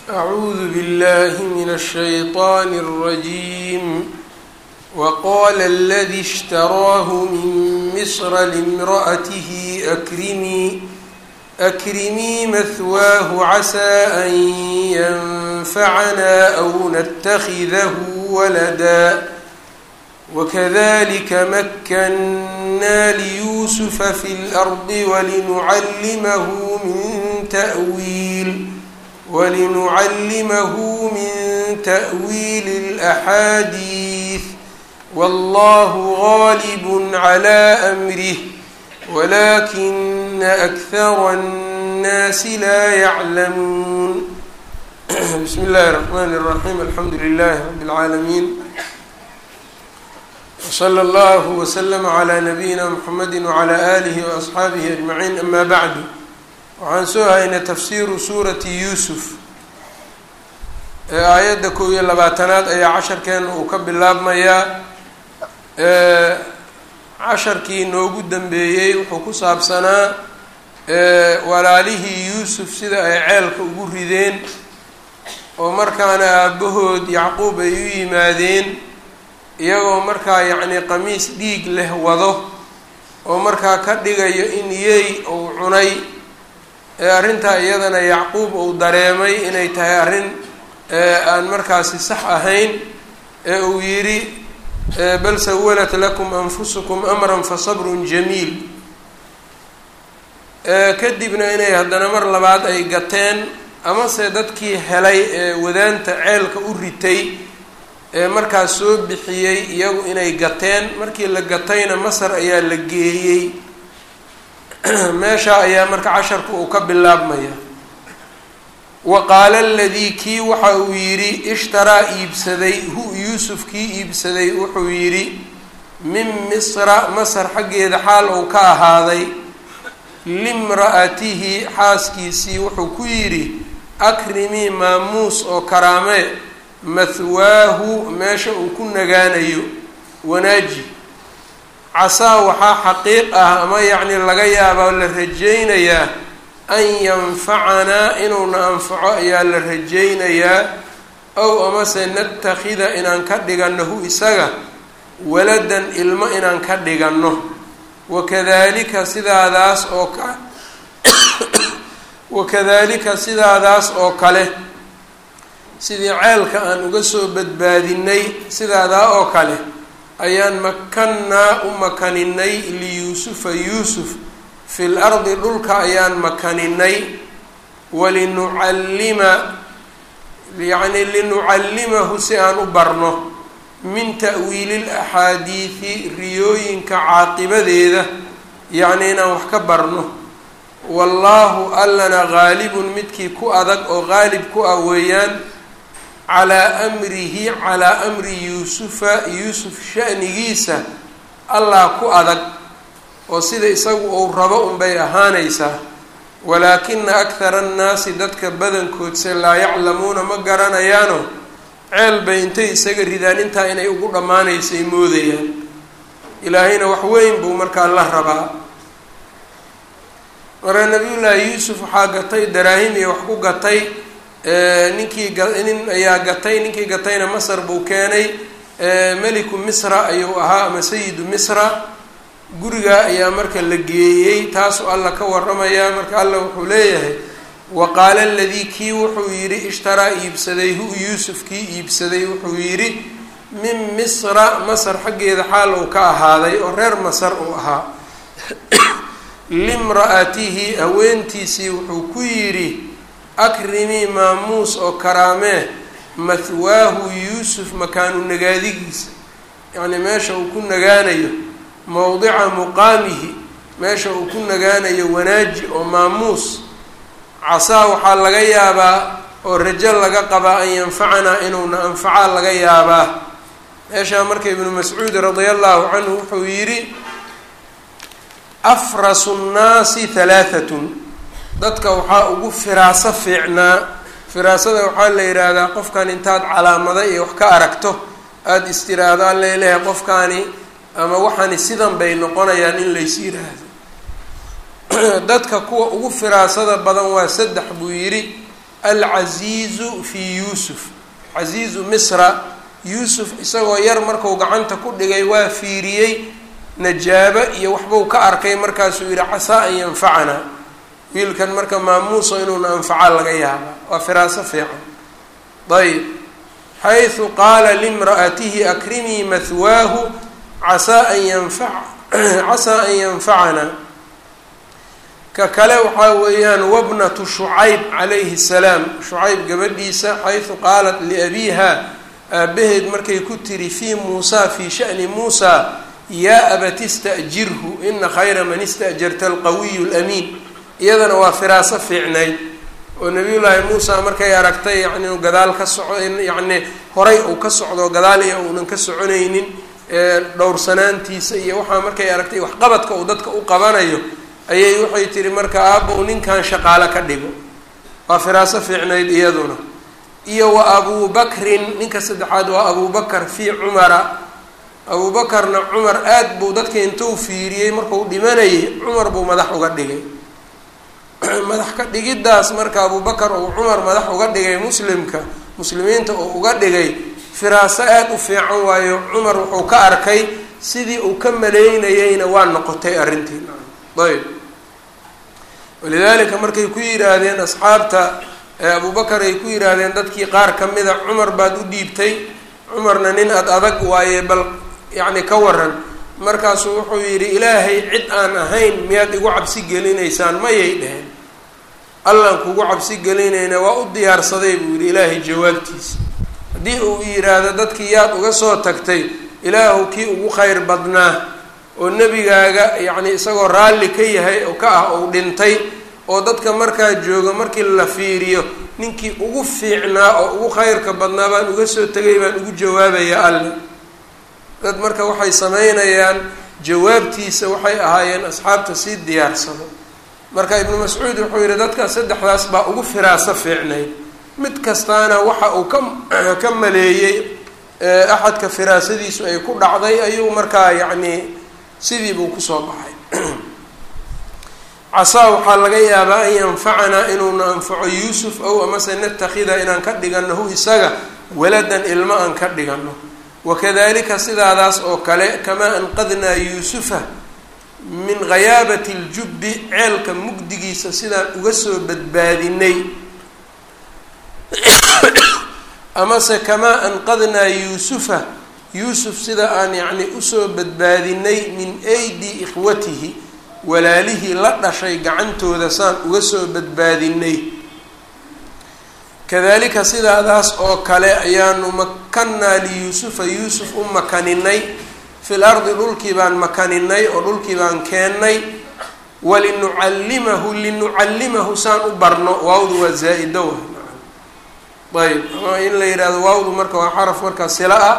أعوذ بالله من الشيطان الرجيم وقال الذي اشتراه من مصر لامرأته أكرمي أكرمي مثواه عسى أن ينفعنا أو نتخذه ولدا وكذلك مكنا ليوسف في الأرض ولنعلمه من تأويل ولنعلمه من تأويل الأحاديث والله غالب على أمره ولكن أكثر الناس لا يعلمون بسم الله الرحمن الرحيم الحمد لله رب العالمين وصلى الله وسلم على نبيina mحamedi وعlى آlihi وأصxaabihi أجمaعين أma bعd waxaan soo haynay tafsiru suurati yuusuf ee aayadda kow iyo labaatanaad ayaa casharkeena uu ka bilaabmayaa casharkii noogu dambeeyey wuxuu ku saabsanaa walaalihii yuusuf sida ay ceelka ugu rideen oo markaana aabahood yacquub ay u yimaadeen iyagoo markaa yacni qamiis dhiig leh wado oo markaa ka dhigayo in yey uu cunay ee arrintaa iyadana yacquub uu dareemay inay tahay arrin aan markaasi sax ahayn ee uu yidhi bal sawalat lakum anfusukum amran fa sabrun jamiil kadibna inay haddana mar labaad ay gateen amase dadkii helay ee wadaanta ceelka u ritay ee markaas soo bixiyey iyagu inay gateen markii la gatayna masar ayaa la geeyey meesha ayaa marka casharka uu ka bilaabmaya wa qaala aladii kii waxa uu yidhi ishtaraa iibsaday hu yuusuf kii iibsaday wuxuu yidhi min misra masar xaggeeda xaal uu ka ahaaday limra'atihi xaaskiisii wuxuu ku yidhi akrimii maamuus oo karaamee mahwaahu meesha uu ku nagaanayo wanaaji casaa waxaa xaqiiq ah ama yacni laga yaabaa la rajaynayaa an yanfacanaa inuuna anfaco ayaa la rajaynayaa ow amase natakhida inaan ka dhiganno hu isaga waladan ilmo inaan ka dhiganno wakadalika sidaadaas oo ka wakadalika sidaadaas oo kale sidii ceelka aan uga soo badbaadinay sidaadaa oo kale ayaan makannaa u makaninay liyuusufa yuusuf fil ardi dhulka ayaan makaninay walinucallima yacni linucallimahu si aan u barno min ta'wiili laxaadiidi riyooyinka caaqibadeeda yacni inaan wax ka barno wallaahu allana gaalibun midkii ku adag oo qaalib ku ah weeyaan calaa amrihi calaa amri yuusufa yuusuf sha'nigiisa allah ku adag oo sida isagu uu rabo unbay ahaanaysaa walaakina akhara annaasi dadka badankoodse laa yaclamuuna ma garanayaano ceel bay intay isaga ridaan intaa inay ugu dhammaanaysay moodayaan ilaahayna wax weyn buu markaa la rabaa marka nabiyullaahi yuusuf waxaa gatay daraahim iyo wax ku gatay ninkii nin ayaa gatay ninkii gatayna masar buu keenay meliku misra ayuu ahaa ama sayidu misra gurigaa ayaa marka la geeyey taasuu alla ka waramayaa marka alla wuxuu leeyahay wa qaala aladii kii wuxuu yidhi ishtaraa iibsaday hu yuusuf kii iibsaday wuxuu yidhi min misra masar xaggeeda xaal uu ka ahaaday oo reer masar uu ahaa limra'atihi haweentiisii wuxuu ku yidhi akrimii maamuus oo karaamee mahwaahu yuusuf makaanu nagaadigiisa yacnii meesha uu ku nagaanayo mowdica muqaamihi meesha uu ku nagaanayo wanaaji oo maamuus casaa waxaa laga yaabaa oo rajo laga qabaa an yanfacanaa inuuna anfacaa laga yaabaa meeshaa marka ibnu mascuud radia allahu canhu wuxuu yidhi afrasu nnaasi halaahatun dadka waxaa ugu firaaso fiicnaa firaasada waxaa la yidhaahdaa qofkan intaad calaamada iyo wax ka aragto aada istiraahdo an leelehay qofkaani ama waxaani sidan bay noqonayaan in lays yidhaahdo dadka kuwa ugu firaasada badan waa saddex buu yidhi alcasiizu fii yuusuf casiizu misra yuusuf isagoo yar marku gacanta ku dhigay waa fiiriyey najaabo iyo waxbuu ka arkay markaasuu yihi casaa an yanfacanaa wiilkan marka maamuuso inuuna anfaca laga yaaba waa firaaso fiican ayb xayثu qaala limra'atihi akrimii mahwaahu casaa an yanfa casaa an yanfacanaa ka kale waxaa weeyaan wabnatu shucayb calayhi الsalaam shucayb gabadhiisa xayثu qaalat liabiiha aabaheed markay ku tiri fii muusa fii sha'ni muusa yaa abati ista'jirhu ina khayra man ista'jarta alqawiyu اlamiin iyadana waa firaaso fiicnayd oo nabiyullaahi muusa markay aragtay yani inu gadaal ka soco yacni horay uu ka socdo gadaal iyo uunan ka soconaynin dhowrsanaantiisa iyo waxaa markay aragtay waxqabadka uu dadka u qabanayo ayay waxay tihi marka aabba u ninkan shaqaalo ka dhigo waa firaaso fiicnayd iyaduna iyo wa abuu bakrin ninka saddexaad waa abubakar fii cumara abuubakarna cumar aad buu dadka intuu fiiriyey markuu dhimanayay cumar buu madax uga dhigay madax ka dhigiddaas marka abubakar uu cumar madax uga dhigay muslimka muslimiinta uu uga dhigay firaaso aad u fiican waayo cumar wuxuu ka arkay sidii uu ka maleynayeyna waa noqotay arrintii ayb walidaalika markay ku yidhaahdeen asxaabta abubakar ay ku yidhaahdeen dadkii qaar ka mida cumar baad u dhiibtay cumarna nin ad adag waaye bal yacni ka waran markaasuu wuxuu yidhi ilaahay cid aan ahayn miyaad igu cabsi gelinaysaan mayay dheheen allaan kugu cabsi gelinayna waa u diyaarsaday buu yidhi ilaahay jawaabtiisa haddii uu yidhaahdo dadkii yaad uga soo tagtay ilaahu kii ugu khayr badnaa oo nebigaaga yacni isagoo raalli ka yahay oo ka ah ou dhintay oo dadka markaa jooga markii la fiiriyo ninkii ugu fiicnaa oo ugu khayrka badnaa baan uga soo tegay baan ugu jawaabaya alle dad marka waxay sameynayaan jawaabtiisa waxay ahaayeen asxaabta sii diyaarsado marka ibnu mascuud wuxuu yihi dadka saddexdaas baa ugu firaaso fiicnayd mid kastaana waxa uu ka ka maleeyey axadka firaasadiisu ay ku dhacday ayuu markaa yacni sidii buu kusoo baxay casaa waxaa laga yaabaa an yanfacanaa inuuna anfaco yuusuf ow amase natakida inaan ka dhiganahu isaga waladan ilmo aan ka dhigano wakadalika sidaadaas oo kale kamaa anqadnaa yuusufa min ghayaabati اljubbi ceelka mugdigiisa sidaan uga soo badbaadinay amase kamaa anqadnaa yuusufa yuusuf sida aan yacni usoo badbaadinay min aydi ikhwatihi walaalihii la dhashay gacantooda saan uga soo badbaadinay kadalika sidaadaas oo kale ayaanu makanaa liyuusufa yuusuf u makaninay fil ardi dhulkii baan makaninay oo dhulkii baan keennay walinucallimahu linucallimahu saan u barno waawdu waa zaa-ido wa ayb ama in la yidhahdo waawdu marka waa xaraf markaa sila ah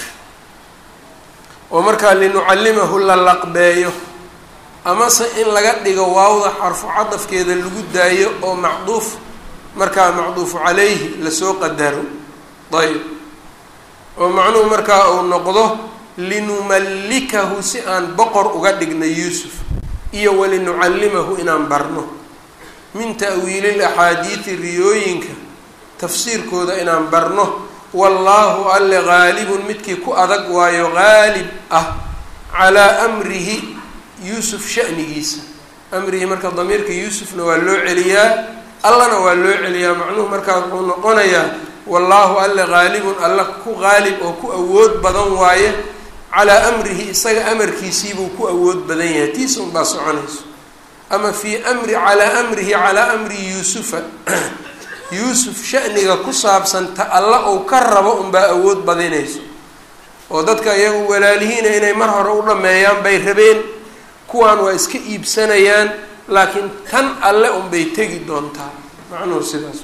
oo markaa linucallimahu la laqbeeyo amase in laga dhigo waawda xarfu cadafkeeda lagu daayo oo macduuf markaa macduufu calayhi lasoo qadaro ayb oo macnuhu markaa uu noqdo linumallikahu si aan boqor uga dhigna yuusuf iyo walinucallimahu inaan barno min ta'wiilil axaadiidi riyooyinka tafsiirkooda inaan barno wallaahu alle gaalibun midkii ku adag waayo gaalib ah calaa amrihi yuusuf shanigiisa amrihi marka damiirka yuusufna waa loo celiyaa allana waa loo celiyaa macnuhu markaa wuxuu noqonayaa wallaahu alle gaalibun alla ku qaalib oo ku awood badan waaye calaa amrihi isaga amarkiisiibuu ku awood badan yahay tiisa unbaa soconayso ama fii amri calaa amrihi calaa amri yuusufa yuusuf shaniga ku saabsan ta alla uu ka rabo unbaa awood badinayso oo dadka iyagu walaalihiina inay mar hore u dhameeyaan bay rabeen kuwaan waa iska iibsanayaan laakiin tan alle unbay tegi doontaa macnuhu sidaas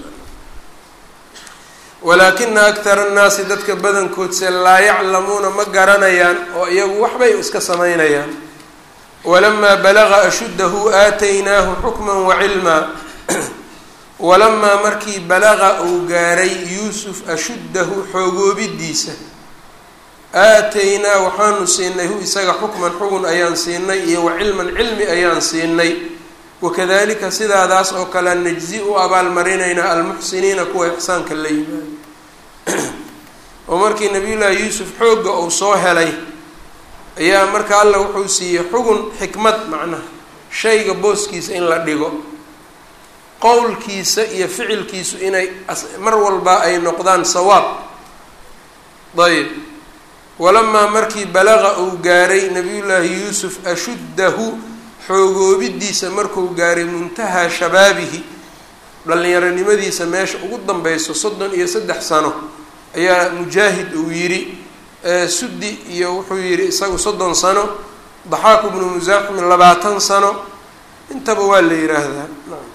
walaakina aktara annaasi dadka badankoodse laa yaclamuuna ma garanayaan oo iyagu waxbay iska samaynayaan walamaa balaga ashuddahu aataynaahu xukman wa cilmaa walamaa markii balaqa uu gaaray yuusuf ashuddahu xoogoobidiisa aataynaa waxaanu siinay hu isaga xukman xugun ayaan siinay iyo wa cilman cilmi ayaan siinay wakadalika sidaadaas oo kale najzi u abaalmarinaynaa almuxsiniina kuwa ixsaanka la yimaado oo markii nabiyullaahi yuusuf xoogga uu soo helay ayaa marka alla wuxuu siiyey xugun xikmad macnaha shayga booskiisa in la dhigo qowlkiisa iyo ficilkiisu inay mar walba ay noqdaan sawaab ayb walamaa markii balaqa uu gaaray nabiyullaahi yuusuf ashuddahu xoogoobidiisa markuu gaaray muntahaa shabaabihi dhallinyaronimadiisa meesha ugu danbeyso soddon iyo saddex sano ayaa mujaahid uu yidhi suddi iyo wuxuu yidhi isagu soddon sano daxaaku bnu musaaximin labaatan sano intaba waa la yidhaahdaa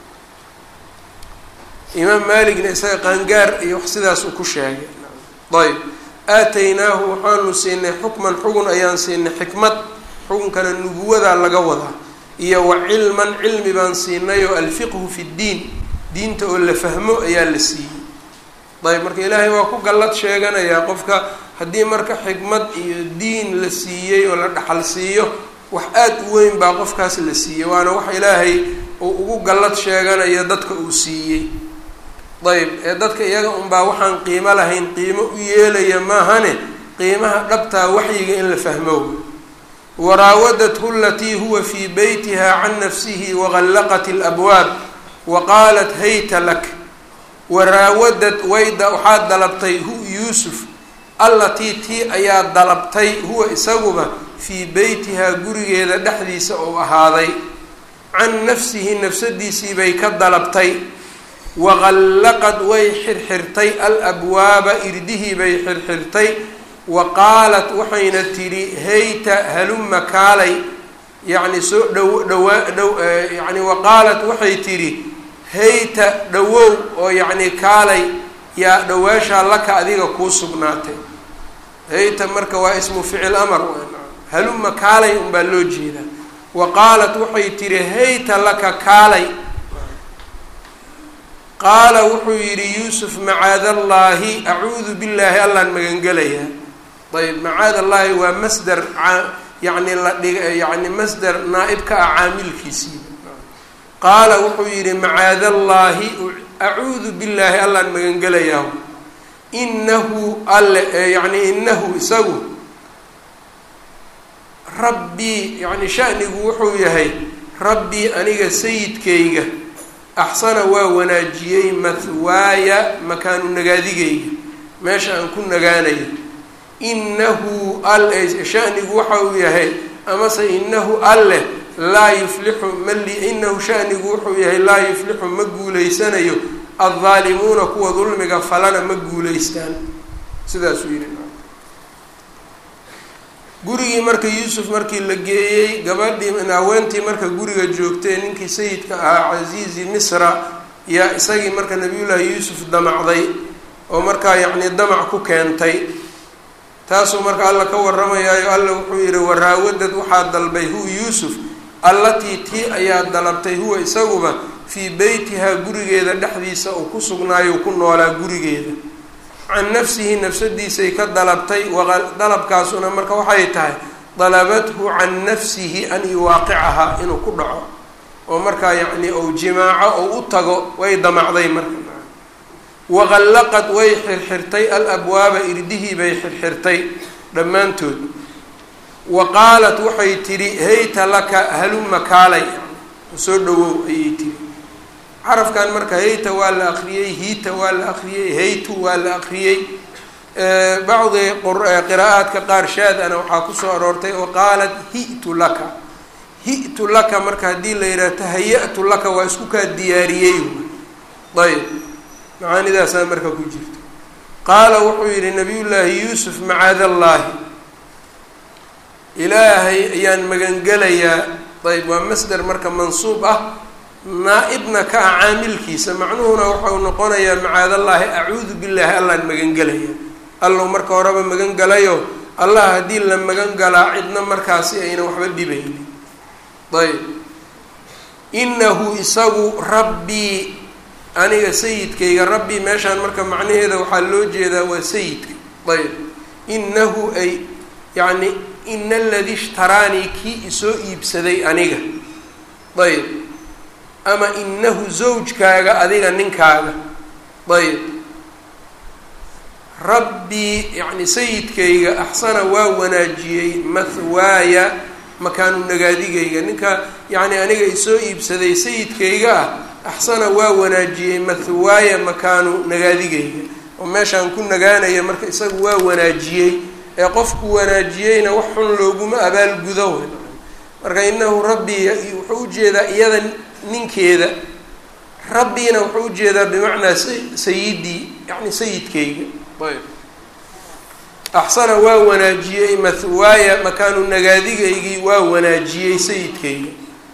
imaam maaligna isaga qaangaar iyo wax sidaas uu ku sheegay ayb aataynaahu waxaanu siinay xukman xugun ayaan siinay xikmad xukunkana nubuwadaa laga wadaa iyo wa cilman cilmi baan siinay oo alfiqhu fi ddiin diinta oo la fahmo ayaa la siiyey ayb marka ilaahay waa ku gallad sheeganayaa qofka haddii marka xikmad iyo diin la siiyey oo la dhaxal siiyo wax aada u weyn baa qofkaas la siiyey waana wax ilaahay uu ugu gallad sheeganayo dadka uu siiyey ayb ee dadka iyaga unbaa waxaan qiimo lahayn qiimo u yeelaya maahane qiimaha dhabtaa waxyiga in la fahmo waraawadathu alatii huwa fii beytiha can nafsihi wagallaqat alabwaab wa qaalat hayta lak waraawadad wayda waxaad dalabtay hu yuusuf allatii tii ayaa dalabtay huwa isaguba fii beytihaa gurigeeda dhexdiisa uu ahaaday can nafsihi nafsadiisii bay ka dalabtay waqallaqad way xirxirtay alabwaaba irdihii bay xirxirtay wa qaalat waxayna tidhi hayta haluma kaalay yacni soo dhow dhawaa dhow yani wa qaalat waxay tidhi hayta dhawow oo yacni kaalay yaa dhawaashaa laka adiga kuu sugnaatay hayta marka waa ismu ficil amar haluma kaalay unbaa loo jeedaa wa qaalat waxay tidhi hayta laka kaalay qaala wuxuu yidhi yuusuf macaad allaahi acuudu billaahi allaan magangelayaa ayb macaad allaahi waa masder yani la dhig yani masder naa-ib ka ah caamilkiisii qaala wuxuu yidhi macaad allaahi acuudu billaahi allaan magangelayaa inahu alle yani inahu isagu rabbii yani shanigu wuxuu yahay rabbii aniga sayidkayga axsana waa wanaajiyey mahwaaya makaanu nagaadigayga meesha aan ku nagaanayo inahu alle shanigu waxa uu yahay amase inahu alleh laa yuflixu mali inahu shanigu wuxuu yahay laa yuflixu ma guuleysanayo addaalimuuna kuwa dulmiga falana ma guuleystaan sidaasuu yidhi gurigii marka yuusuf markii la geeyey gabadhii haweentii marka guriga joogtay ninkii sayidka ahaa casiizi misra yaa isagii marka nabiyullaahi yuusuf damacday oo markaa yacnii damac ku keentay taasuu marka alla ka warramayaayo alla wuxuu yidhi waraawadad waxaa dalbay hu yuusuf allatii tii ayaa dalabtay huwa isaguba fii beytihaa gurigeeda dhexdiisa uu ku sugnaayo ku noolaa gurigeeda can nafsihi nafsadiisay ka dalabtay dalabkaasuna marka waxay tahay dalabathu can nafsihi an yuwaaqicahaa inuu ku dhaco oo markaa yacni ou jimaaco ou u tago way damacday marka waqallaqad way xirxirtay alabwaaba irdihii bay xirxirtay dhammaantood wa qaalat waxay tidhi hayta laka haluma kaalay soo dhawow ayay tidhi xarafkan marka hayta waa la akriyey hiita waa la akriyey haytu waa la akriyey bacdi qiraa'aadka qaar shaadana waxaa kusoo aroortay oo qaalat hi'tu laka hi'tu laka marka haddii la yidhaha tahaya-tu laka waa isku kaa diyaariyey ayb macaanidaasaa marka ku jirta qaala wuxuu yidhi nabiyullaahi yuusuf macaad allaahi ilaahay ayaan magangelayaa ayb waa masder marka mansuub ah naa-ibna ka ah caamilkiisa macnuhuna waxau noqonayaa macaadallaahi acuudu billaahi allaan magangelaya allow marka horeba magan galayo allah haddii la magan galaa cidna markaasi ayna waxba dhibaynin ayb inahu isagu rabbii aniga sayidkayga rabbii meeshaan marka macnaheeda waxaa loo jeedaa waa sayidka ayb inahu ay yacni ina aladii ishtaraanii kii isoo iibsaday aniga ayb ama inahu zawjkaaga adiga ninkaaga ayb rabbii yacni sayidkayga axsana waa wanaajiyey mahwaaya makaanu nagaadigayga ninka yacni aniga isoo iibsaday sayidkayga ah axsana waa wanaajiyey mahwaaya makaanu nagaadigayga oo meeshaan ku nagaanaya marka isagu waa wanaajiyey ee qofku wanaajiyeyna wax xun looguma abaalgudo w marka inahu rabbii wuxuu ujeedaa iyada ninkeeda rabbiina wuxuu ujeedaa bimacnaa sayidii yani sayidkayga ayb axsana waa wanaajiyey mahwaaya makaanu nagaadigaygii waa wanaajiyey sayidkayga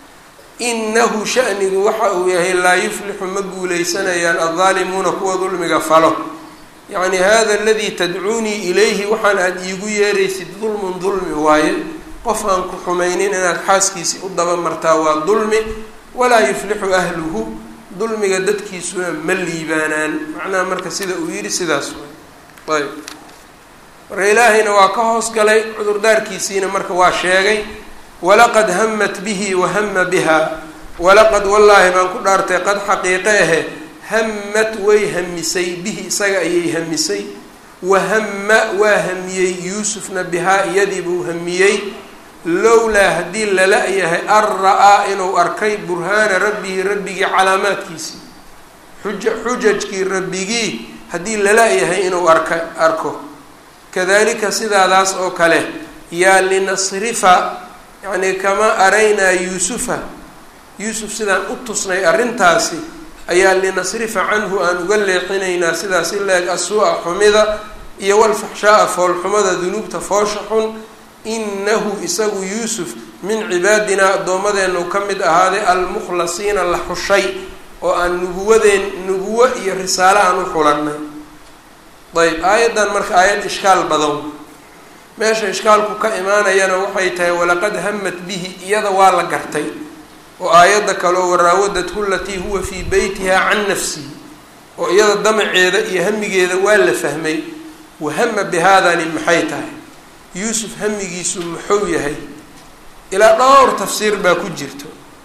inahu shanigu waxa uu yahay laa yuflixu ma guuleysanayaan addaalimuuna kuwa dulmiga falo yacni hada aladii tadcuunii ilayhi waxaan aada iigu yeeraysid dulmun dulmi waaye qof aan ku xumaynin inaad xaaskiisi u daba martaa waa dulmi walaa yuflixu ahluhu dulmiga dadkiisuna ma liibaanaan macnaha marka sida uu yidhi sidaas way ayb marka ilaahayna waa ka hoos galay cudurdaarkiisiina marka waa sheegay walaqad hamat bihi wahama biha walaqad wallaahi baan ku dhaartay qad xaqiiqe ahe hamad way hamisay bihi isaga ayay hamisay wahama waa hamiyey yuusufna bihaa iyadiibuu hamiyey lowlaa haddii lala yahay an ra-aa inuu arkay burhaana rabbihi rabbigii calaamaadkiisii xuja xujajkii rabbigii haddii lala yahay inuu arka arko kadalika sidaadaas oo kale yaa linasrifa yacni kama araynaa yuusufa yuusuf sidaan u tusnay arrintaasi ayaa linasrifa canhu aan uga leexinaynaa sidaas i leeg asuu-a xumida iyo walfaxshaa-a foolxumada dunuubta foosha xun inahu isagu yuusuf min cibaadinaa addoommadeenu ka mid ahaaday almukhlasiina la xushay oo aan nubuwadeen nubuwo iyo risaale aan u xulanay ayb aayaddan marka aayad ishkaal badan meesha ishkaalku ka imaanayana waxay tahay walaqad hamat bihi iyada waa la gartay oo aayadda kaleo waraawadathu latii huwa fii beytiha can nafsihi oo iyada damaceeda iyo hamigeeda waa la fahmay wahama bihaadani maxay tahay yuusuf hamigiisu muxuu yahay ilaa dhowr tafsiir baa ku jirto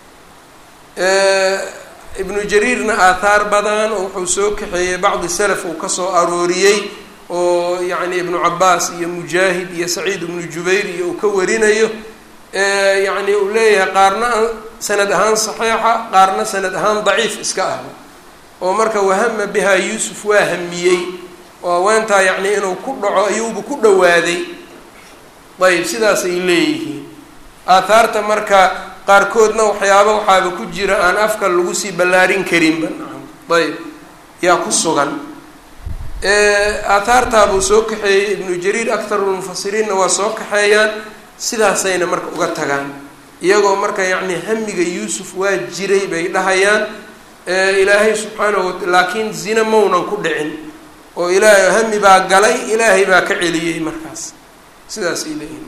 ibnu jariirna aathaar badan oo wuxuu soo kaxeeyey bacdi salaf uu kasoo arooriyey oo yacni ibnu cabaas iyo mujaahid iyo saciid ibnu jubayr iyo uu ka warinayo yacni uu leeyahay qaarna sanad ahaan saxiixa qaarna sanad ahaan daciif iska ah oo marka wahama bihaa yuusuf waa hamiyey oo haweentaa yacni inuu ku dhaco ayuuba ku dhawaaday ayb sidaasay leeyihiin aathaarta marka qaarkoodna waxyaaba waxaaba ku jira aan afka lagu sii ballaarin karinba ayb yaa ku sugan aathaartaabuu soo kaxeeyey ibnu jariir aktarulmufasiriinna waa soo kaxeeyaan sidaasayna marka uga tagaan iyagoo marka yacni hamiga yuusuf waa jiray bay dhahayaan ilaahay subxaanahu wata laakiin zina maunan ku dhicin oo ilaahay hami baa galay ilaahay baa ka celiyey markaas sidaasay leeyihin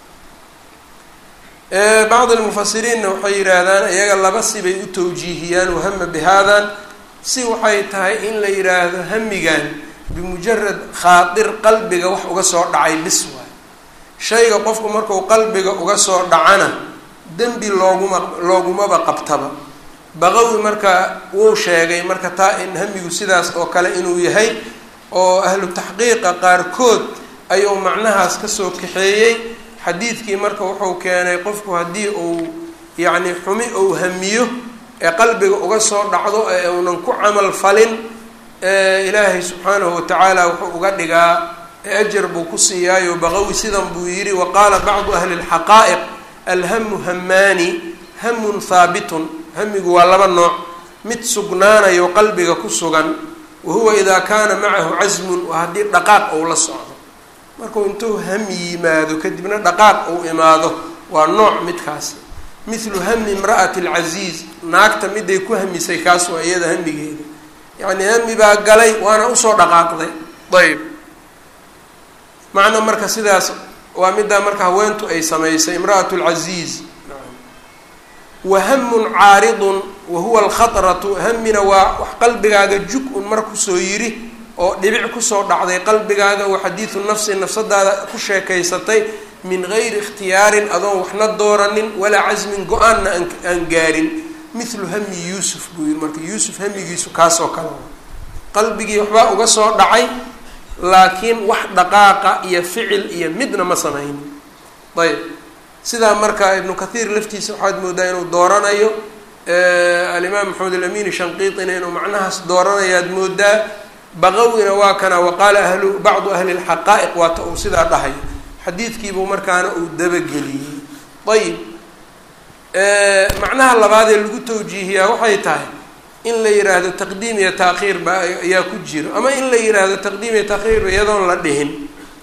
bacd almufasiriinna waxay yidhaahdaan iyaga laba sibay u tawjiihiyaan wahama bihaadan si waxay tahay in la yidhaahdo hamigan bimujarad khaadir qalbiga wax uga soo dhacay bis waay shayga qofku marku qalbiga uga soo dhacana dembi looguma loogumaba qabtaba baqawi marka wuu sheegay marka taa in hamigu sidaas oo kale inuu yahay oo ahlu taxqiiqa qaarkood ayuu macnahaas kasoo kaxeeyey xadiidkii marka wuxuu keenay qofku haddii uu yacni xumi uu hamiyo ee qalbiga uga soo dhacdo ee uunan ku camal falin ilaahay subxaanahu watacaala wuxuu uga dhigaa ajar buu ku siiyaayo baqawi sidan buu yidhi wa qaala bacdu ahli lxaqaa'iq alhamu hamaani hamun haabitun hamigu waa laba nooc mid sugnaanayo qalbiga ku sugan wa huwa idaa kaana macahu casmun waa haddii dhaqaaq ou la socdo markuu intuu hami yimaado kadibna dhaqaaq uu imaado waa nooc midkaasi mithlu hami imra'ati alcasiiz naagta miday ku hamisay kaas waa iyada hamigeeda yacnii hami baa galay waana usoo dhaqaaqday ayb macna marka sidaas waa middaa marka haweentu ay samaysay imra'atu lcasiiz wahamun caaridun wa huwa alkhatratu hamina waa wax qalbigaaga jug un mar kusoo yiri oo dhibic kusoo dhacday qalbigaaga wa xadiidu nafsi nafsadaada ku sheekaysatay min gayri ikhtiyaarin adoon waxna dooranin walaa casmin go-aanna aan gaarin mithlu hami yuusuf buu yihi marka yuusuf hamigiisu kaasoo kale qalbigii waxbaa uga soo dhacay laakiin wax dhaqaaqa iyo ficil iyo midna ma samaynin ayb sidaa marka ibnu kathiir laftiisa waxaad moodaa inuu dooranayo alimaam maxamed alamin shanqiitina inuu macnahaas dooranayaad moodaa baqawina waa kana waqaala ahlu bacdu ahli lxaqaa'iq waata uu sidaa dhahayo xadiidkiibuu markaana uu dabageliyey ayib macnaha labaadee lagu tawjiihiyaa waxay tahay in la yihaahdo taqdiim iyo taakhiir ba ayaa ku jiro ama in la yihaahdo taqdiim iyo taakhiirba iyadoon la dhihin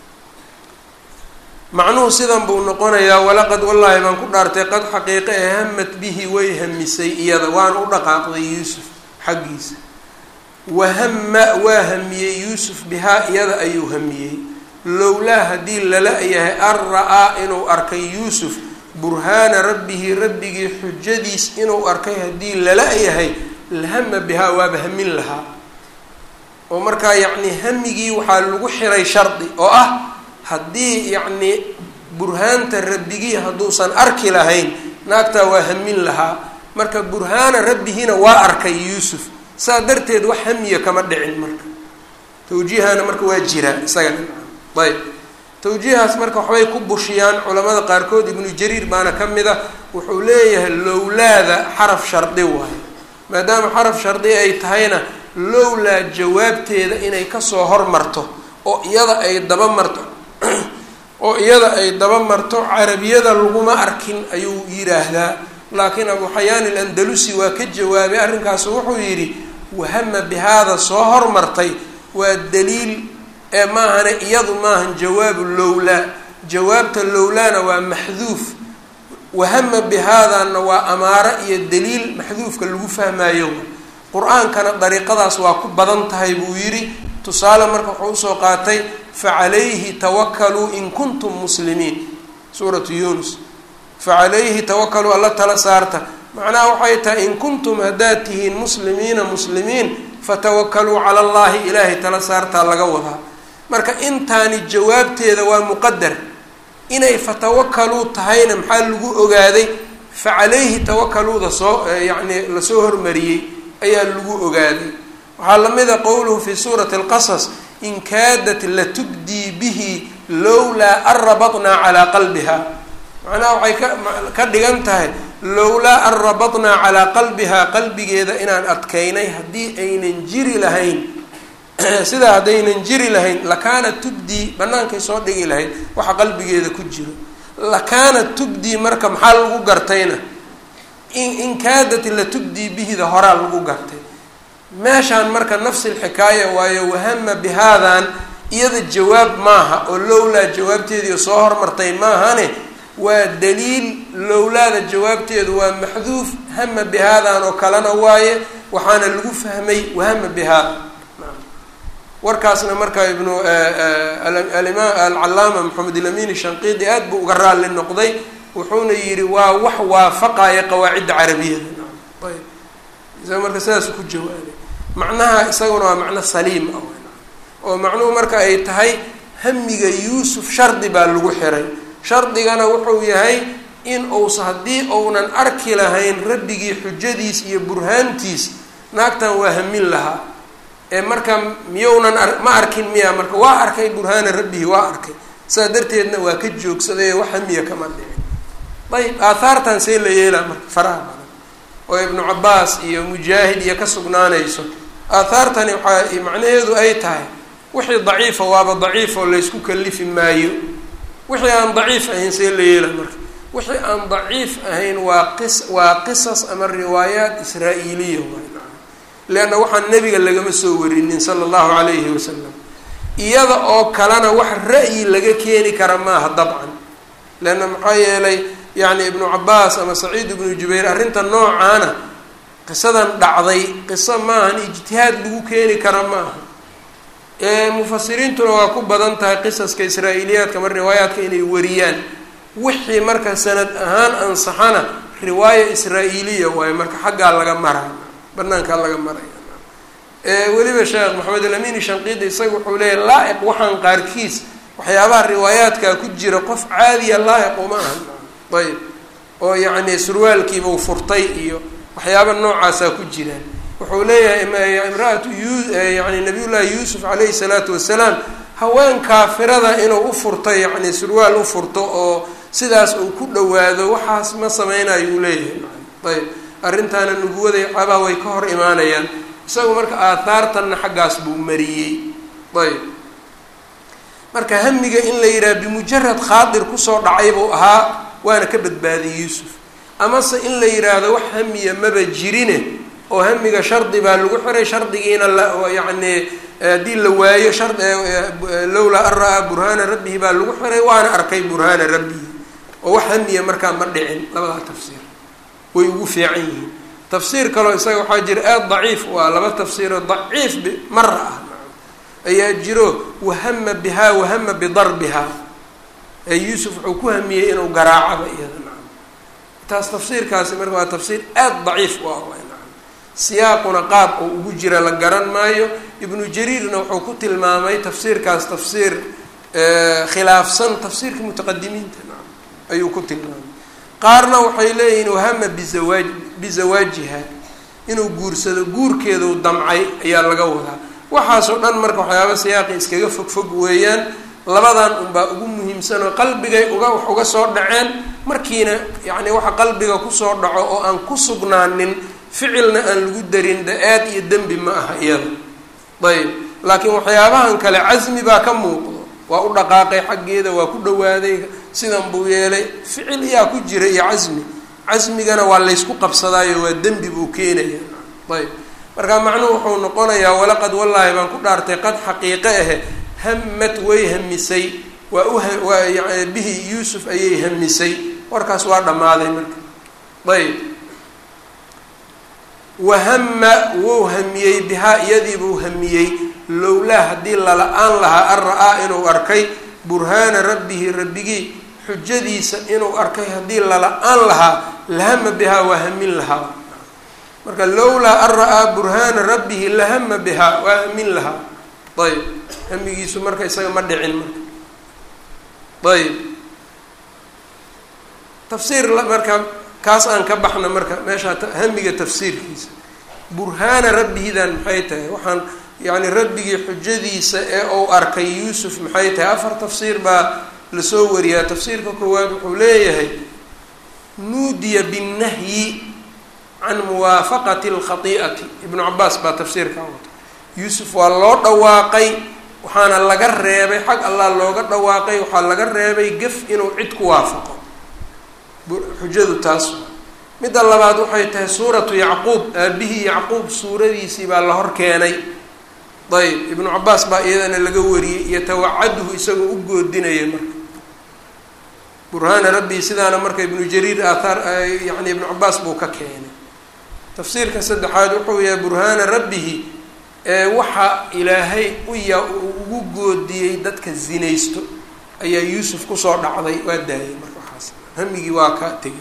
macnuhu sidan buu noqonayaa walaqad wallaahi baan ku dhaartay qad xaqiiqe ee hamad bihi way hamisay iyada waana u dhaqaaqday yuusuf xaggiisa wahama waa hamiyey yuusuf bihaa iyada ayuu hamiyey lowlaa haddii lala yahay an ra-aa inuu arkay yuusuf burhaana rabbihi rabbigii xujadiis inuu arkay haddii lala yahay lahama bihaa waaba hamin lahaa oo markaa yacni hamigii waxaa lagu xiray shardi oo ah haddii yacni burhaanta rabbigii hadduusan arki lahayn naagtaa waa hamin lahaa marka burhaana rabbihina waa arkay yuusuf saa darteed wax hamiya kama dhicin marka tawjiihana marka waa jiraa isagana ayb tawjiihaas marka waxbay ku bushiyaan culamada qaarkood ibnu jariir baana ka mid a wuxuu leeyahay lowlaada xaraf shardi waayo maadaama xaraf shardi ay tahayna lowlaa jawaabteeda inay kasoo hormarto oo iyada ay daba marto oo iyada ay daba marto carabiyada laguma arkin ayuu yidhaahdaa laakiin abu xayaan ilandalusi waa ka jawaabay arrinkaasu wuxuu yidhi wahama bihaada soo hormartay waa daliil ee maahane iyadu maahan jawaabu lowlaa jawaabta lowlaana waa maxduuf wahama bihaadana waa amaaro iyo daliil maxduufka lagu fahmaayo qur-aankana dariiqadaas waa ku badan tahay buu yidhi tusaale marka wuxuu usoo qaatay facalayhi tawakaluu in kuntum muslimiin suuratu yunus facalayhi tawakaluu alla tala saarta macnaha waxay tahay in kuntum haddaad tihiin muslimiina muslimiin fatawakaluu cala allahi ilaahay tala saartaa laga wadaa marka intaani jawaabteeda waa muqadar inay fatawakaluu tahayna maxaa lagu ogaaday facalayhi tawakaluuda soo yacni lasoo hormariyey ayaa lagu ogaaday waxaa lamida qowluhu fi suurati alqasas in kaadat latubdii bihi lowlaa an rabatnaa calaa qalbiha macnaha waxay ka ka dhigan tahay lowlaa an rabatnaa calaa qalbihaa qalbigeeda inaan adkaynay haddii aynan jiri lahayn sidaa haddaynan jiri lahayn lakaana tubdii bannaankay soo dhigi lahayd waxa qalbigeeda ku jiro lakaana tubdii marka maxaa lagu gartayna in in kaadat latubdii bihida horaa lagu gartay meeshaan marka nafsi lxikaaya waayo wahama bihaadan iyada jawaab maaha oo lowlaa jawaabteedii soo hormartay maahane waa daliil lowlaada jawaabteedu waa maxduuf hama bihaadan oo kalena waaye waxaana lagu fahmay wahama bihaada warkaasna marka ibnu alimaam alcalaama maxamed ilamin shanqiidi aad buu uga raalli noqday wuxuuna yidhi waa wax waafaqaya qawaacidda carabiyada ayb isaga marka sidaas ku jawaabay macnaha isaguna waa macno saliim ah oo macnuhu marka ay tahay hamiga yuusuf shardi baa lagu xiray shardigana wuxuu yahay in uusa haddii uunan arki lahayn rabbigii xujadiis iyo burhaantiis naagtan waa hamin lahaa ee marka miyounan ma arkin miya marka waa arkay burhaana rabbihi waa arkay saa darteedna waa ka joogsaday wax hamiya kama dhicin ayb aathaartan see la yeelaa marka faraha badan oo ibnu cabaas iyo mujaahid iyo ka sugnaanayso aathaartani waxaa macnaheedu ay tahay wixii daciifa waaba daciif oo laysku kalifi maayo wixii aan daciif ahayn see la yeela marka wixii aan daciif ahayn waa qis waa qisas ama riwaayaat israa-iiliya waay leanna waxaan nebiga lagama soo warinin sala allahu calayhi wasalam iyada oo kalena wax ra'yi laga keeni kara maaha dabcan leanna maxaa yeelay yacni ibnu cabaas ama saciid ibnu jubayr arrinta noocaana qisadan dhacday qiso maahan ijtihaad lagu keeni kara maaha mufasiriintuna waa ku badan tahay qisaska israa-iiliyaadka ama riwaayaadka inay wariyaan wixii marka sanad ahaan ansaxana riwaaya israa-iiliya waayo marka xaggaa laga maraya banaankaa laga maraya weliba sheekh maxamed alamin shanqiidi isaga wuxuu leeyahy laa-iq waxaan qaarkiis waxyaabaha riwaayaadkaa ku jira qof caadiya laa-iq uma ahan ayb oo yacni surwaalkiibau furtay iyo waxyaaba noocaasaa ku jiraan wuxuu leeyahay imra-atu yani nabiyullaahi yuusuf calayhi salaatu wasalaam haween kaafirada inuu u furto yacni surwaal u furto oo sidaas uu ku dhawaado waxaas ma sameynayo uu leeyahay ayb arrintaana nubuwada xaabaha way ka hor imaanayaan isagu marka aathaartanna xaggaas buu mariyey ayb marka hamiga in la yidhaha bimujarad khaadir kusoo dhacay buu ahaa waana ka badbaadiyey yuusuf amase in la yidhaahdo wax hamiya maba jirine oo hamiga shardi baa lagu xiray shardigiina la yacni haddii la waayo shar lowlaa an ra-aa burhaana rabbihi baa lagu xiray waana arkay burhaana rabbihi oo wax hamiya markaa ma dhicin labadaa tafsiir way ugu fiican yihiin tafsiir kaloo isaga waxaa jira aada daciif waa laba tafsiiroo daciif mara ah ayaa jiro wahama bihaa wahama bidarbihaa ee yuusuf wuxuu ku hamiyey inuu garaacaba iyada nacam taas tafsiirkaasi marka waa tafsiir aada daciif u ah nacam siyaaquna qaab oo ugu jira la garan maayo ibnu jariirna wuxuu ku tilmaamay tafsiirkaas tafsiir khilaafsan tafsiirka mutaqadimiinta nacam ayuu ku tilmaamay qaarna waxay leeyihiin wahama bizawaaj bizawaajiha inuu guursado guurkeedau damcay ayaa laga wadaa waxaasoo dhan marka waxyaaba siyaaqi iskaga fog fog weeyaan labadan unbaa ugu muhiimsan oo qalbigay uga wax uga soo dhaceen markiina yacni waxa qalbiga kusoo dhaco oo aan ku sugnaanin ficilna aan lagu darin da-aad iyo dembi ma aha iyada ayb laakiin waxyaabahan kale casmi baa ka muuqdo waa u dhaqaaqay xaggeeda waa ku dhawaaday sidan buu yeelay ficil iyaa ku jira iyo casmi casmigana waa laysku qabsadaayo waa dembi buu keenaya ayb markaa macnuhu wuxuu noqonayaa walaqad wallaahi baan ku dhaartay qad xaqiiqe ahe hamad way hamisay waa uwaa yan bihi yuusuf ayay hamisay warkaas waa dhammaaday marka ayb wahama wuu hamiyey bihaa iyadiibuu hamiyey lowlaa haddii lala-aan lahaa an ra-aa inuu arkay burhaana rabbihi rabbigii xujadiisa inuu arkay haddii lala-aan lahaa lahama bihaa waa hamin lahaa marka lowlaa an ra-aa burhaana rabbihi lahama bihaa waa hamin lahaa ayb hamigiisu marka isaga ma dhicin marka ayb tafsiir marka kaas aan ka baxna marka meeshaa hamiga tafsiirkiisa burhaana rabbihidan maxay tahay waxaan yacni rabbigii xujadiisa ee uu arkay yuusuf maxay tahay afar tafsiir baa lasoo wariyaa tafsiirka koowaad wuxuu leeyahay nuudiya binnahyi can muwaafaqati alkhati'ati ibnu cabaas baa tafsiirkaa wata yuusuf waa loo dhawaaqay waxaana laga reebay xag allah looga dhawaaqay waxaa laga reebay gef inuu cid ku waafaqo xujadu taas midda labaad waxay tahay suuratu yacquub aabihii yacquub suuradiisii baa la hor keenay ayb ibnu cabaas baa iyadana laga wariyey yatawacaduhu isagoo u goodinaya marka burhaana rabbii sidaana marka ibnu jariir aathaar yani ibnu cabaas buu ka keenay tafsiirka saddexaad wuxuu yahay burhaana rabbihi ee waxa ilaahay uya ugu goodiyey dadka zinaysto ayaa yuusuf kusoo dhacday waa daayay marka waxaas hamigii waa ka tegay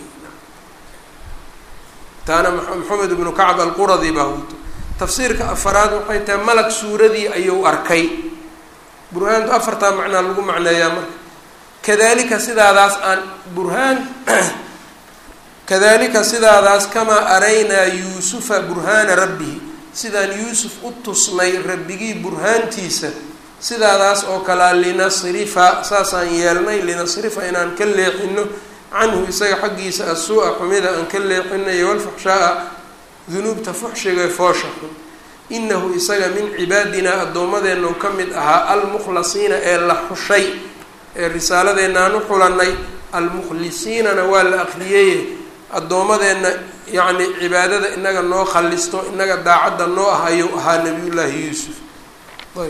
taana maxamed ibnu kacb alquradi baa wato tafsiirka afaraad waxay tahay malag suuradii ayuu arkay burhaantu afartaa macnaa lagu macneeyaa marka kadalika sidaadaas aan burhaan kadalika sidaadaas kamaa araynaa yuusufa burhaana rabbihi sidaan yuusuf u tusnay rabbigii burhaantiisa sidaadaas oo kalea linasrifa saasaan yeelnay linasrifa inaan ka leexino canhu isaga xaggiisa asuu-a xumida aan ka leexinayo walfaxshaa-a dunuubta fuxshiga foosha xun inahu isaga min cibaadinaa addoommadeennu ka mid ahaa almukhlasiina ee la xushay ee risaaladeennaaan u xulanay almukhlisiinana waa la akriyeye addoommadeenna yacni cibaadada inaga noo khalisto inaga daacadda noo ah ayuu ahaa nabiyullaahi yuusuf ayb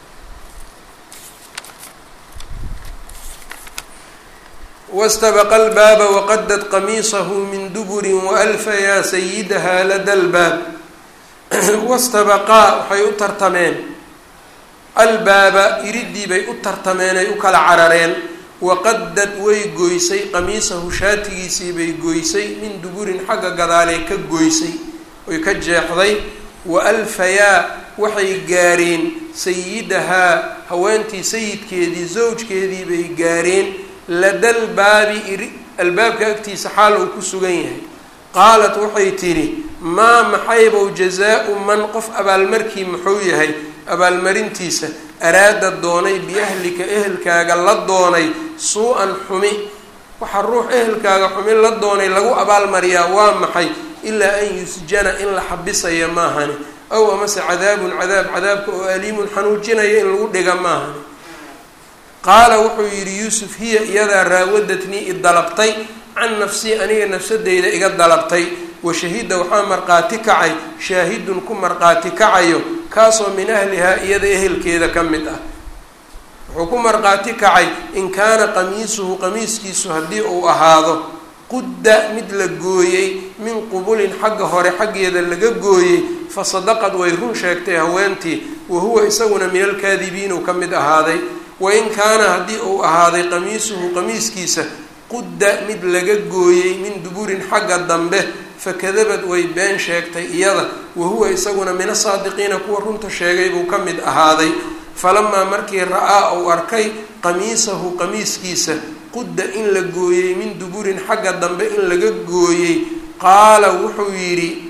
wastabaqa albaaba waqadad qamiisahu min duburin waalfa yaa sayidaha lada lbaab wastabaqaa waxay u tartameen albaaba iridii bay u tartameen ay u kala carareen waqadad way goysay qamiisahu shaatigiisii bay goysay min duburin xagga gadaalee ka goysay oy ka jeexday wa alfayaa waxay gaareen sayidahaa haweentii sayidkeedii zawjkeedii bay gaareen ladal baabi iri albaabka agtiisa xaal uu ku sugan yahay qaalat waxay tidhi maa maxaybow jazaa-u man qof abaalmarkii muxuu yahay abaalmarintiisa araada doonay biahlika ehelkaaga la doonay suu-an xumi waxaa ruux ehelkaaga xumi la doonay lagu abaalmariyaa waa maxay ilaa an yusjana in la xabisaya maahani aw amase cadaabun cadaab cadaabka oo aliimun xanuujinaya in lagu dhiga maahani qaala wuxuu yidhi yuusuf hiya iyadaa raawadatnii i dalabtay can nafsii aniga nafsadeyda iga dalabtay wa shahida waxaa marqaati kacay shaahidun ku marqaati kacayo kaasoo min ahlihaa iyada ehelkeeda ka mid ah wuxuu ku marqaati kacay in kaana qamiisuhu qamiiskiisu haddii uu ahaado qudda mid la gooyey min qubulin xagga hore xaggeeda laga gooyey fa sadaqad way run sheegtay haweentii wa huwa isaguna min alkaadibiin uu ka mid ahaaday wain kaana haddii uu ahaaday qamiisuhu qamiiskiisa qudda mid laga gooyey min duburin xagga dambe fakadabad way been sheegtay iyada wa huwa isaguna min asaadiqiina kuwa runta sheegay buu ka mid ahaaday falamaa markii ra-aa uu arkay qamiisahu qamiiskiisa qudda in la gooyey min duburin xagga dambe in laga gooyey qaala wuxuu yidhi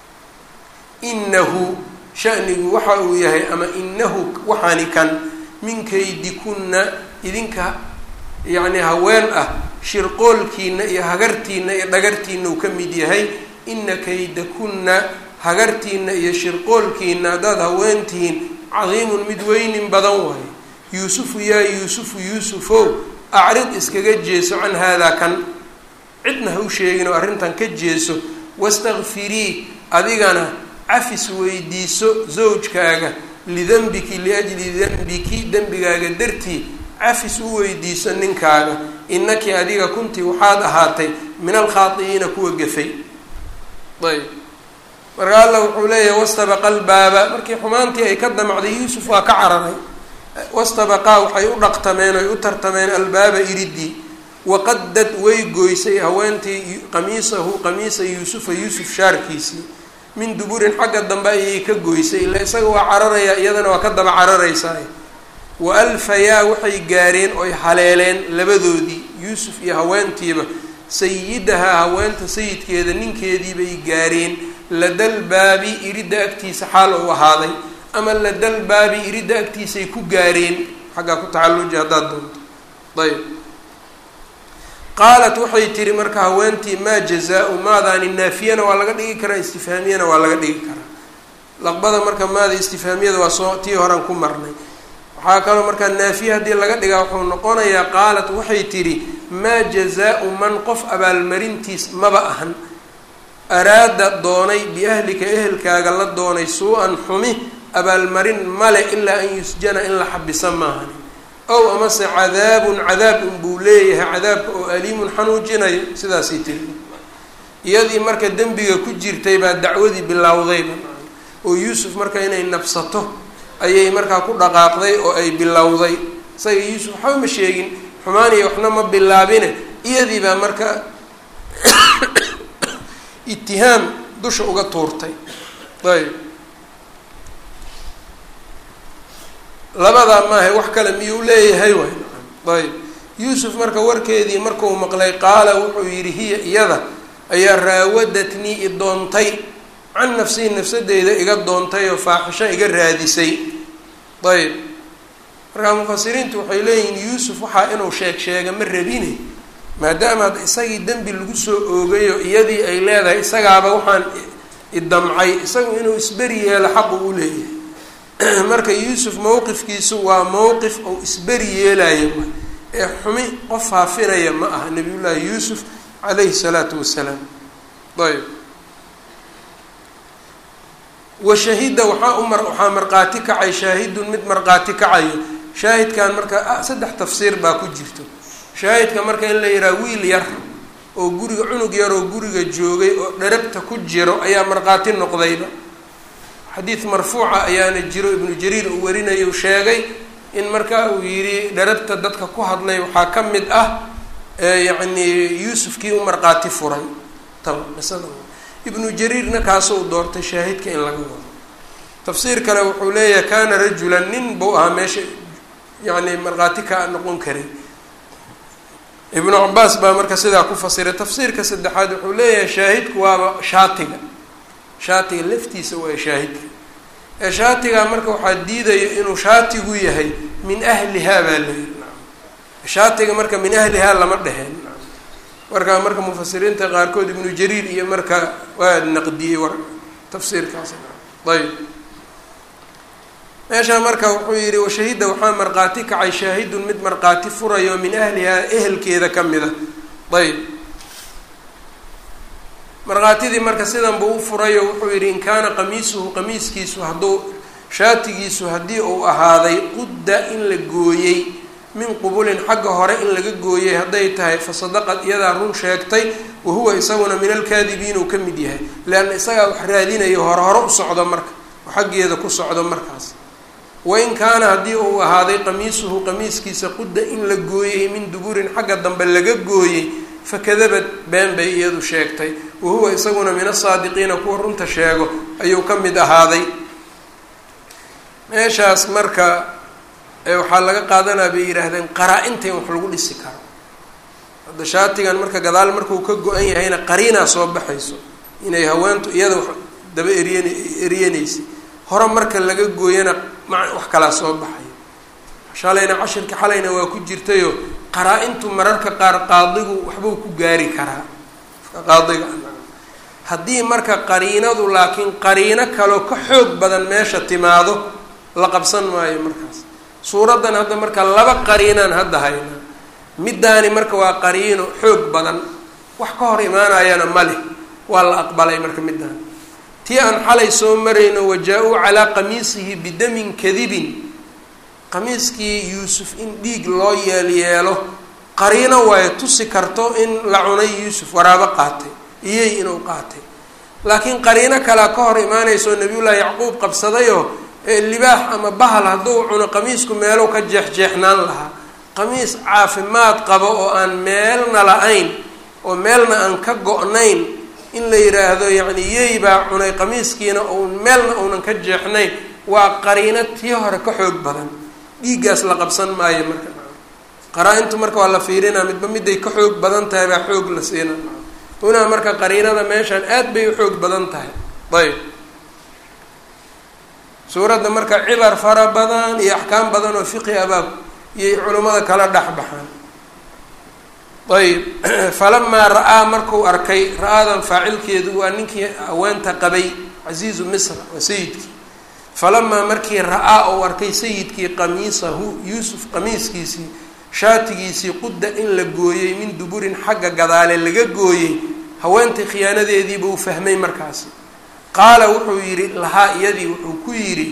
inahu shanigu waxa uu yahay ama inahu waxaani kan min kaydikunna idinka yacni haween ah shirqoolkiina iyo hagartiina iyo dhagartiina uu ka mid yahay ina kaydakunna hagartiina iyo shirqoolkiina haddaad haweentihiin cadiimun mid weynin badan waayo yuusufu yaa yuusufu yuusufow acrid iskaga jeeso can haadaa kan cidna ha u sheegin oo arrintan ka jeeso wastakfirii adigana cafis weydiiso zawjkaaga lidanbiki liajli danbiki dembigaaga dartii cafis u weydiiso ninkaaga inaki adiga kunti waxaad ahaatay min alkhaadi'iina kuwa gafay ayb marka alla wuxuu leeyahay wastabaqa albaaba markii xumaantii ay ka damacday yuusuf waa ka cararay wastabaqaa waxay u dhaqtameen oy u tartameen albaaba iridii waqadad way goysay haweentii qamiisahu qamiisa yuusufa yuusuf shaarkiisii min duburin xagga dambe ayay ka goysay ila isaga waa cararayaa iyadana waa ka daba cararaysaa wa alfayaa waxay gaareen oy haleeleen labadoodii yuusuf iyo haweentiiba sayidahaa haweenta sayidkeeda ninkeediibay gaareen ladal baabi iridda agtiisa xaal uu ahaaday ama ladal baabi iridda agtiisay ku gaareen xaggaa ku tacalluji haddaad doonto ayb qaalat waxay tihi marka haweentii maa jazaa-u maadaani naafiyana waa laga dhigi karaa istifhaamiyana waa laga dhigi karaa laqbada marka maada istifhaamiyada waa soo tii horaan ku marnay waxaa kaloo markaa naafiye haddii laga dhigaa wuxuu noqonayaa qaalat waxay tidhi maa jazaa-u man qof abaalmarintiis maba ahan araada doonay biahlika ehelkaaga la doonay suu-an xumi abaalmarin male ilaa an yusjana in la xabisa maahan ow amase cadaabun cadaab unbuu leeyahay cadaabka oo aliimun xanuujinayo sidaasay tiri iyadii marka dembiga ku jirtay baa dacwadii bilowdayba oo yuusuf marka inay nabsato ayay markaa ku dhaqaaqday oo ay bilowday isaga yuusuf waxba ma sheegin xumaaniya waxna ma bilaabine iyadii baa marka itihaam dusha uga tuurtay ayb labadaa maaha wax kale miyuu leeyahay way ayb yuusuf marka warkeedii markuu maqlay qaala wuxuu yidhi hiya iyada ayaa raawadatnii i doontay can nafsihi nafsadeyda iga doontay oo faaxisho iga raadisay ayb markaa mufasiriintu waxay leeyihiin yuusuf waxaa inuu sheeg sheega ma rabine maadaama hadda isagii dembi lagu soo oogayo iyadii ay leedahay isagaaba waxaan idamcay isagu inuu isberi yeelo xaqu u leeyahay marka yuusuf mowqifkiisu waa mowqif ou isberi yeelayo ee xumi qof faafinaya ma aha nabiyullaahi yuusuf calayhi salaatu wasalaam ayb washahida waxaa u mar waxaa markhaati kacay shaahidun mid markhaati kacayo shaahidkan marka saddex tafsiir baa ku jirto shaahidka marka in la yidhaha wiil yar oo guriga cunug yar oo guriga joogay oo dharabta ku jiro ayaa markhaati noqdayba xadiid marfuuca ayaana jiro ibnu jariir uu warinayo sheegay in marka uu yidhi dharabta dadka ku hadlay waxaa ka mid ah yacni yuusufkii u markhaati furay tan qisada ibnu jariirna kaasuu doortay shaahidka in laga wado tafsiir kale wuxuu leeyahay kaana rajulan nin buu ahaa meesha yacni markhaati ka noqon karay ibnu cabaas baa marka sidaa ku fasiray tafsiirka saddexaad wuxuu leeyahay shaahidku waaba shaatiga shaatiga laftiisa waa shaahidka ee shaatigaa marka waxaa diidaya inuu shaatigu yahay min ahlihaa baa la yiri shaatiga marka min ahlihaa lama dheheen marka marka mufasiriinta qaarkood ibnu jariir iyo marka waa naqdiyey war tafsiirkaas ayb meeshaa marka wuxuu yihi washahida waxaa markhaati kacay shaahidun mid markhaati furayo min ahlihaa ehelkeeda ka mida ayb markhaatidii marka sidan buu u furayo wuxuu yihi in kaana qamiisuhu qamiiskiisu hadduu shaatigiisu haddii uu ahaaday qudda in la gooyey min qubulin xagga hore in laga gooyey hadday tahay fa sadaqad iyadaa run sheegtay wa huwa isaguna min alkaadibiin uu ka mid yahay leanna isagaa wax raadinayo hore hore u socdo marka oo xaggeeda ku socdo markaas wain kaana haddii uu ahaaday qamiisuhu qamiiskiisa qudda in la gooyey min duburin xagga dambe laga gooyey fakadabad been bay iyadu sheegtay wa huwa isaguna min asaadiqiina kuwa runta sheego ayuu ka mid ahaaday meeshaas marka waxaa laga qaadanaa bay yidhaahdeen qaraa-inta in wax lagu dhisi karo hadda shaatigan marka gadaal markuu ka go-an yahayna qariinaa soo baxayso inay haweentu iyada wax daba eriyan eriyanaysay hore marka laga gooyana ma wax kalaa soo baxayo shalayna cashirka xalayna waa ku jirtayo qaraa-intu mararka qaar qaadigu waxbuu ku gaari karaa qaadiga haddii marka qariinadu laakiin qariino kaloo ka xoog badan meesha timaado la qabsan maayo markaas suuraddan hadda marka laba qariinaan hadda haynaa middaani marka waa qariino xoog badan wax ka hor imaanayana ma leh waa la aqbalay marka middaani tii aan xalay soo marayno wajaa-uu calaa qamiisihi bidamin kadibin qamiiskii yuusuf in dhiig loo yeelyeelo qariino waayo tusi karto in la cunay yuusuf waraabo qaatay iyey inuu qaatay laakiin qariino kalea ka hor imaanayso nabiyullaahi yacquub qabsadayoo libaax ama bahal hadduu cuno qamiisku meelow ka jeexjeexnaan lahaa qamiis caafimaad qabo oo aan meelna la-ayn oo meelna aan ka go-nayn in la yidhaahdo yacni yey baa cunay qamiiskiina uun meelna uunan ka jeexnayn waa qariino tii hore ka xoog badan dhiiggaas la qabsan maayo marka qaraa-intu marka waa la fiirinaa midba miday ka xoog badan tahay baa xoog la siina unaa marka qariinada meeshaan aad bay u xoog badan tahay ayb suuradda marka cibar fara badan iyo axkaam badan oo fiqi abaa iyay culimmada kala dhex baxaan ayb falamaa ra-aa markuu arkay ra-aadan faacilkeedu waa ninkii haweenta qabay casiizu misra waa sayidkii falamaa markii ra-aa uu arkay sayidkii qamiisahu yuusuf qamiiskiisii shaatigiisii qudda in la gooyey min duburin xagga gadaale laga gooyey haweentii khiyaanadeediiba uu fahmay markaasi qaala wuxuu yidhi lahaa iyadii wuxuu ku yidhi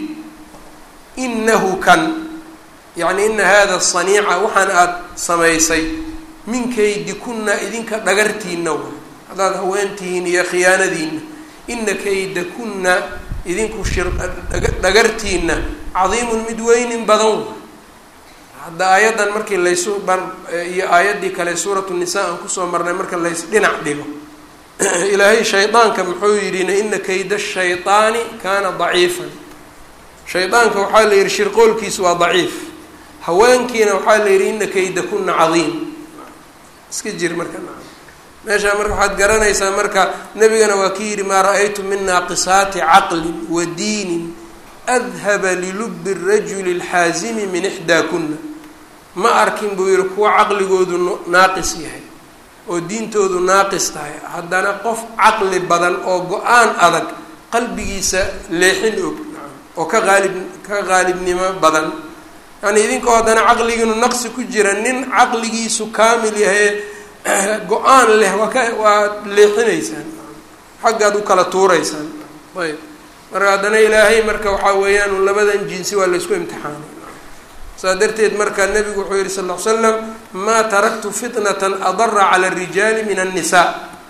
inahu kan yacni ina hada saniica waxaan aada samaysay min kaydikunna idinka dhagartiina wa haddaad haweentihiin iyo khiyaanadiina ina kaydakunna idinku shir dhagartiina cadiimun mid weynin badan wa hadda aayaddan markii laysu bar iyo aayaddii kale suuratu nisaa aan kusoo marnay marka lays dhinac dhigo ilaahay shaydaanka muxuu yidhi ina kayda shayطaani kaana daciifan shaydaanka waxaa la yidhi shirqoolkiisu waa daciif haweenkiina waxaa la yidhi ina kayda kuna cadiim iska jir marka meeshaa marka waxaad garanaysaa marka nebigana waa ki yidhi maa ra-aytu min naaqisaati caqlin wa diinin adhaba lilubi rajuli اlxaazimi min ixdaa kuna ma arkin buu yihi kuwa caqligoodu naaqis yahay oo diintoodu naaqis tahay haddana qof caqli badan oo go-aan adag qalbigiisa leexin og oo ka qaalib ka qaalibnimo badan yani idinkoo haddana caqligiinu naqsi ku jira nin caqligiisu kaamil yahay go-aan leh waa ka waad leexinaysaan xaggaad u kala tuuraysaan ayb marka haddana ilaahay marka waxaa weeyaan labadan jinsi waa laysku imtixaanay saa darteed marka nabigu wuxuu yihi sal l slam maa taraktu fitnatan adara cala arijaali min annisaa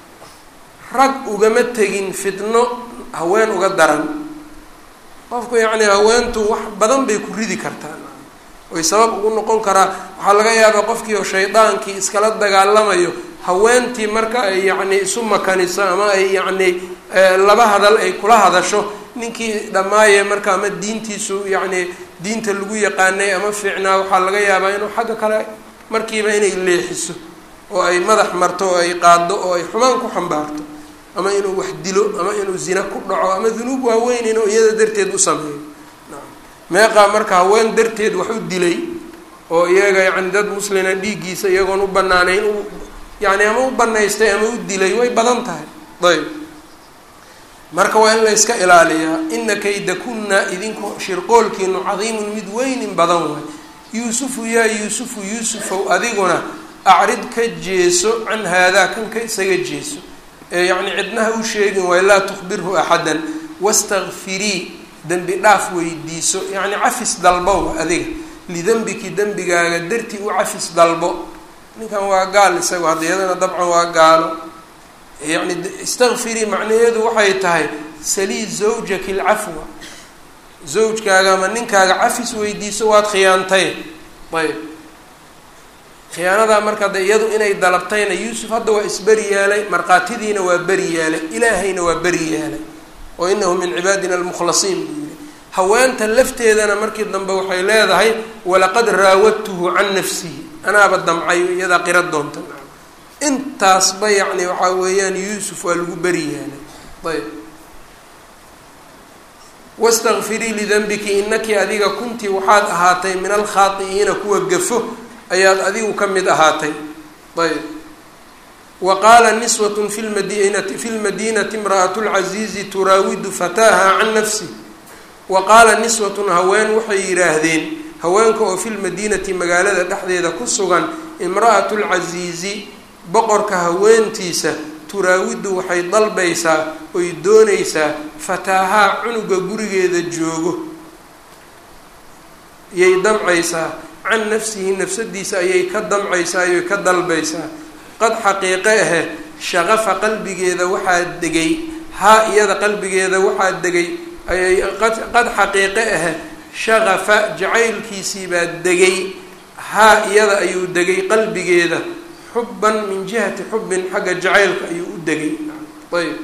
rag ugama tegin fitno haween uga daran qofku yacni haweentu wax badan bay ku ridi kartaa oy sabab ugu noqon karaa waxaa laga yaabaa qofkii oo shaydaankii iskala dagaalamayo haweentii marka ay yacni isu makaniso ama ay yacni laba hadal ay kula hadasho ninkii dhammaaye marka ama diintiisu yacni diinta lagu yaqaanay ama fiicnaa waxaa laga yaabaa inuu xagga kale markiiba inay leexiso oo ay madax marto oo ay qaado oo ay xumaan ku xambaarto ama inuu wax dilo ama inuu zina ku dhaco ama dunuub waaweyn inuu iyada darteed u sameeyo meeqaa marka haween darteed wax u dilay oo iyaga yani dad muslina dhiiggiisa iyagoon u banaanayn u yani ama u banaystay ama u dilay way badan tahay ayb marka waa in la yska ilaaliyaa ina kaydakunna idinku shirqoolkiinu cadiimun mid weynin badan waay yuusufu yaa yuusufu yuusufow adiguna acrid ka jeeso can haadaa kan ka isaga jeeso ee yacni cidnaha u sheegin waay laa tukhbirhu axadan wastakfirii dembi dhaaf weydiiso yacni cafis dalbow adiga lidembiki dembigaaga dartii u cafis dalbo ninkan waa gaal isago hadda iyadana dabcan waa gaalo yacni istakfirii macnaheedu waxay tahay salii zawjaki lcafwa zawjkaaga ama ninkaaga cafis weydiiso waad khiyaantay ayb khiyaanadaa marka de iyadu inay dalabtayna yuusuf hadda waa isberi yeelay markhaatidiina waa beri yeelay ilaahayna waa beri yeelay oo inahu min cibaadina almukhlasiin buu yihi haweenta lafteedana markii dambe waxay leedahay walaqad raawadtuhu can nafsihi anaaba damcayo iyadaa qira doonta intaasba yacni waxaa weeyaan yuusuf waa lagu beri yeelay ayb wastakfirii lidanbiki inaki adiga kuntii waxaad ahaatay min alkhaati'iina kuwa gafo ayaad adigu ka mid ahaatay ayb wa qaala niswat fi lmadinati fi lmadinati imra'atu lcaziizi turaawidu fataaha can nafsi wa qaala niswatun haween waxay yidhaahdeen haweenka oo fi lmadiinati magaalada dhexdeeda ku sugan imra'atu lcasiizi boqorka haweentiisa turaawidu waxay dalbaysaa oy doonaysaa fataahaa cunuga gurigeeda joogo yay damcaysaa can nafsihi nafsadiisa ayay ka damcaysaa ayoy ka dalbaysaa qad xaqiiqe ahe shaqafa qalbigeeda waxaa degay haa iyada qalbigeeda waxaa degay ayay qad xaqiiqe ahe shaqafa jacaylkiisii baa degay haa iyada ayuu degay qalbigeeda xubban min jihati xubbin xagga jacaylka ayuu u degay ayb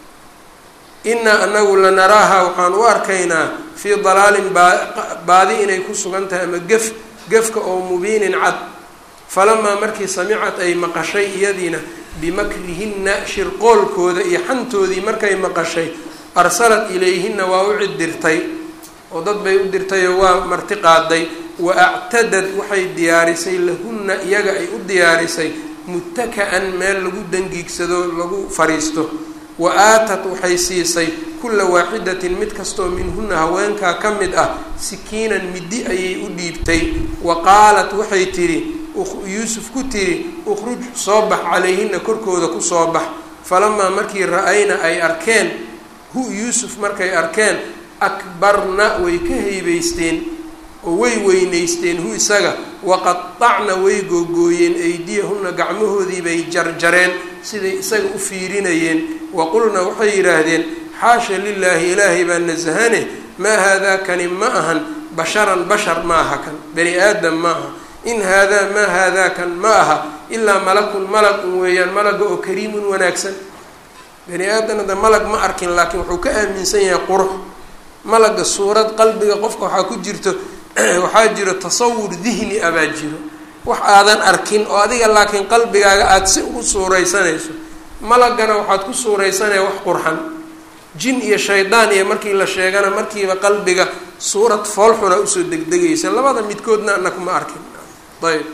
inaa anagu lanaraaha waxaan u arkaynaa fii dalaalin baa baadi inay ku sugan tahay ama gef gefka oo mubiinin cad falamaa markii samicad ay maqashay iyadiina bimakrihinna shirqoolkooda iyo xantoodii markay maqashay arsalat ilayhinna waa u cid dirtay oo dad bay u dirtayoo waa marti qaaday wa actadad waxay diyaarisay lahunna iyaga ay u diyaarisay muttaka-an meel lagu dangiigsado lagu fariisto wa aatat waxay siisay kulla waaxidatin mid kastoo minhunna haweenkaa ka mid ah sikiinan middi ayay u dhiibtay wa qaalat waxay tidhi yuusuf ku tidhi ukhruj soo bax calayhina korkooda ku soo bax falamaa markii ra-ayna ay arkeen hu yuusuf markay arkeen akbarna way ka haybaysteen oo way weynaysteen hu isaga waqatacna way googooyeen aydiyahunna gacmahoodii bay jarjareen siday isaga u fiirinayeen waqulna waxay yidhaahdeen xaasha lilaahi ilaahay baa nasahane maa haadaa kani ma ahan basharan bashar ma aha kan bani aadam ma aha in haadaa maa haadaa kan ma aha ilaa malakun malag un weeyaan malaga oo kariimun wanaagsan bani aadam hadda malag ma arkin laakiin wuxuu ka aaminsan yahay qurux malaga suurad qalbiga qofka waxaa ku jirto waxaa jiro tasawur dihni abaa jiro wax aadan arkin oo adiga laakiin qalbigaaga aada si ugu suuraysanayso malagana waxaad ku suuraysanaya wax qurxan jin iyo shaydaan iyo markii la sheegana markiiba qalbiga suurad foolxuna usoo degdegaysa labada midkoodna ana kuma arkin ayb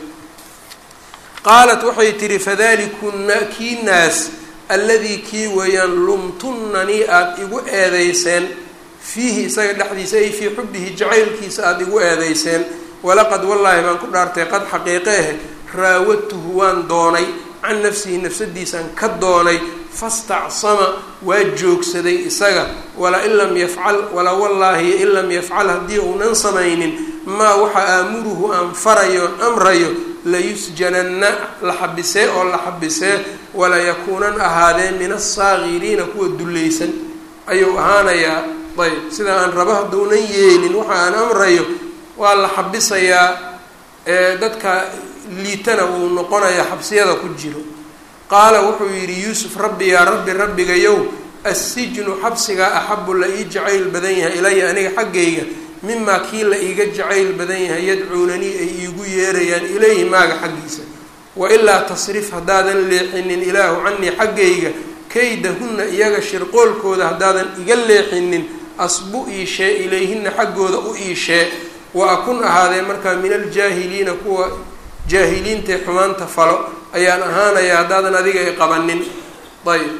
qaalat waxay tihi fadalikunna kii naas alladii kii weeyaan lumtunnanii aada igu eedeyseen fiihi isaga dhexdiisa ay fii xubbihi jacaylkiisa aada igu eedeyseen walaqad wallaahi baan ku dhaartay qad xaqiiqe ahe raawadtuhu waan doonay can nafsihi nafsadiisaan ka doonay fastacsama waa joogsaday isaga wala in lam yafcal wala wallaahi in lam yafcal haddii uunan samaynin maa waxa aamuruhu aan farayoon amrayo layusjananna la xabisee oo la xabisee wala yakuunan ahaadee min asaakiriina kuwa dullaysan ayuu ahaanayaa ayb sida aan rabo haddaunan yeelin waxa aan amrayo waa la xabisayaa dadka liitana wuu noqonayaa xabsiyada ku jiro qaala wuxuu yidhi yuusuf rabbi yaa rabbi rabbigayow assijnu xabsigaa axabu la ii jacayl badan yahay ilaya aniga xaggayga mimaa kii la iiga jacayl badan yahay yadcuunanii ay iigu yeerayaan ilayhi maaga xaggiisa wailaa tasrif haddaadan leexinin ilaahu canii xaggayga kaydahunna iyaga shirqoolkooda haddaadan iga leexinin asbu iishee ilayhina xaggooda u iishee wa akun ahaadee markaa min aljaahiliina kuwa jaahiliintae xumaanta falo ayaan ahaanaya haddaadan adiga i qabanin ayb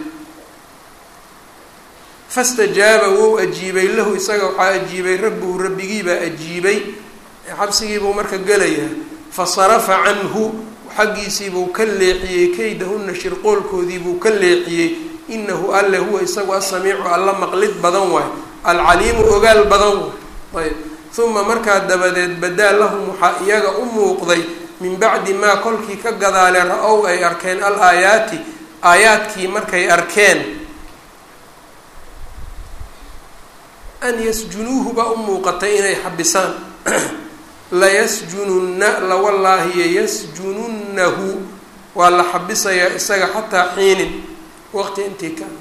fastajaaba wou ajiibay lahu isaga waxaa ajiibay rabbuhu rabbigiibaa ajiibay xabsigiibuu marka gelayaa fasarafa canhu xaggiisiibuu ka leexiyey kaydahunna shirqoolkoodiibuu ka leexiyey inahu alle huwa isagu asamiicu alla maqlid badan waay alcaliimu ogaal badan waay ayb uma markaa dabadeed badaa lahum waxaa iyaga u muuqday min bacdi maa kolkii ka gadaale ra-ow ay arkeen al aayaati aayaadkii markay arkeen an yasjunuuhu baa u muuqatay inay xabisaan layasjununna lawallaahiyo yasjununnahu waa la xabisayaa isaga xataa xiinin waqti intii ka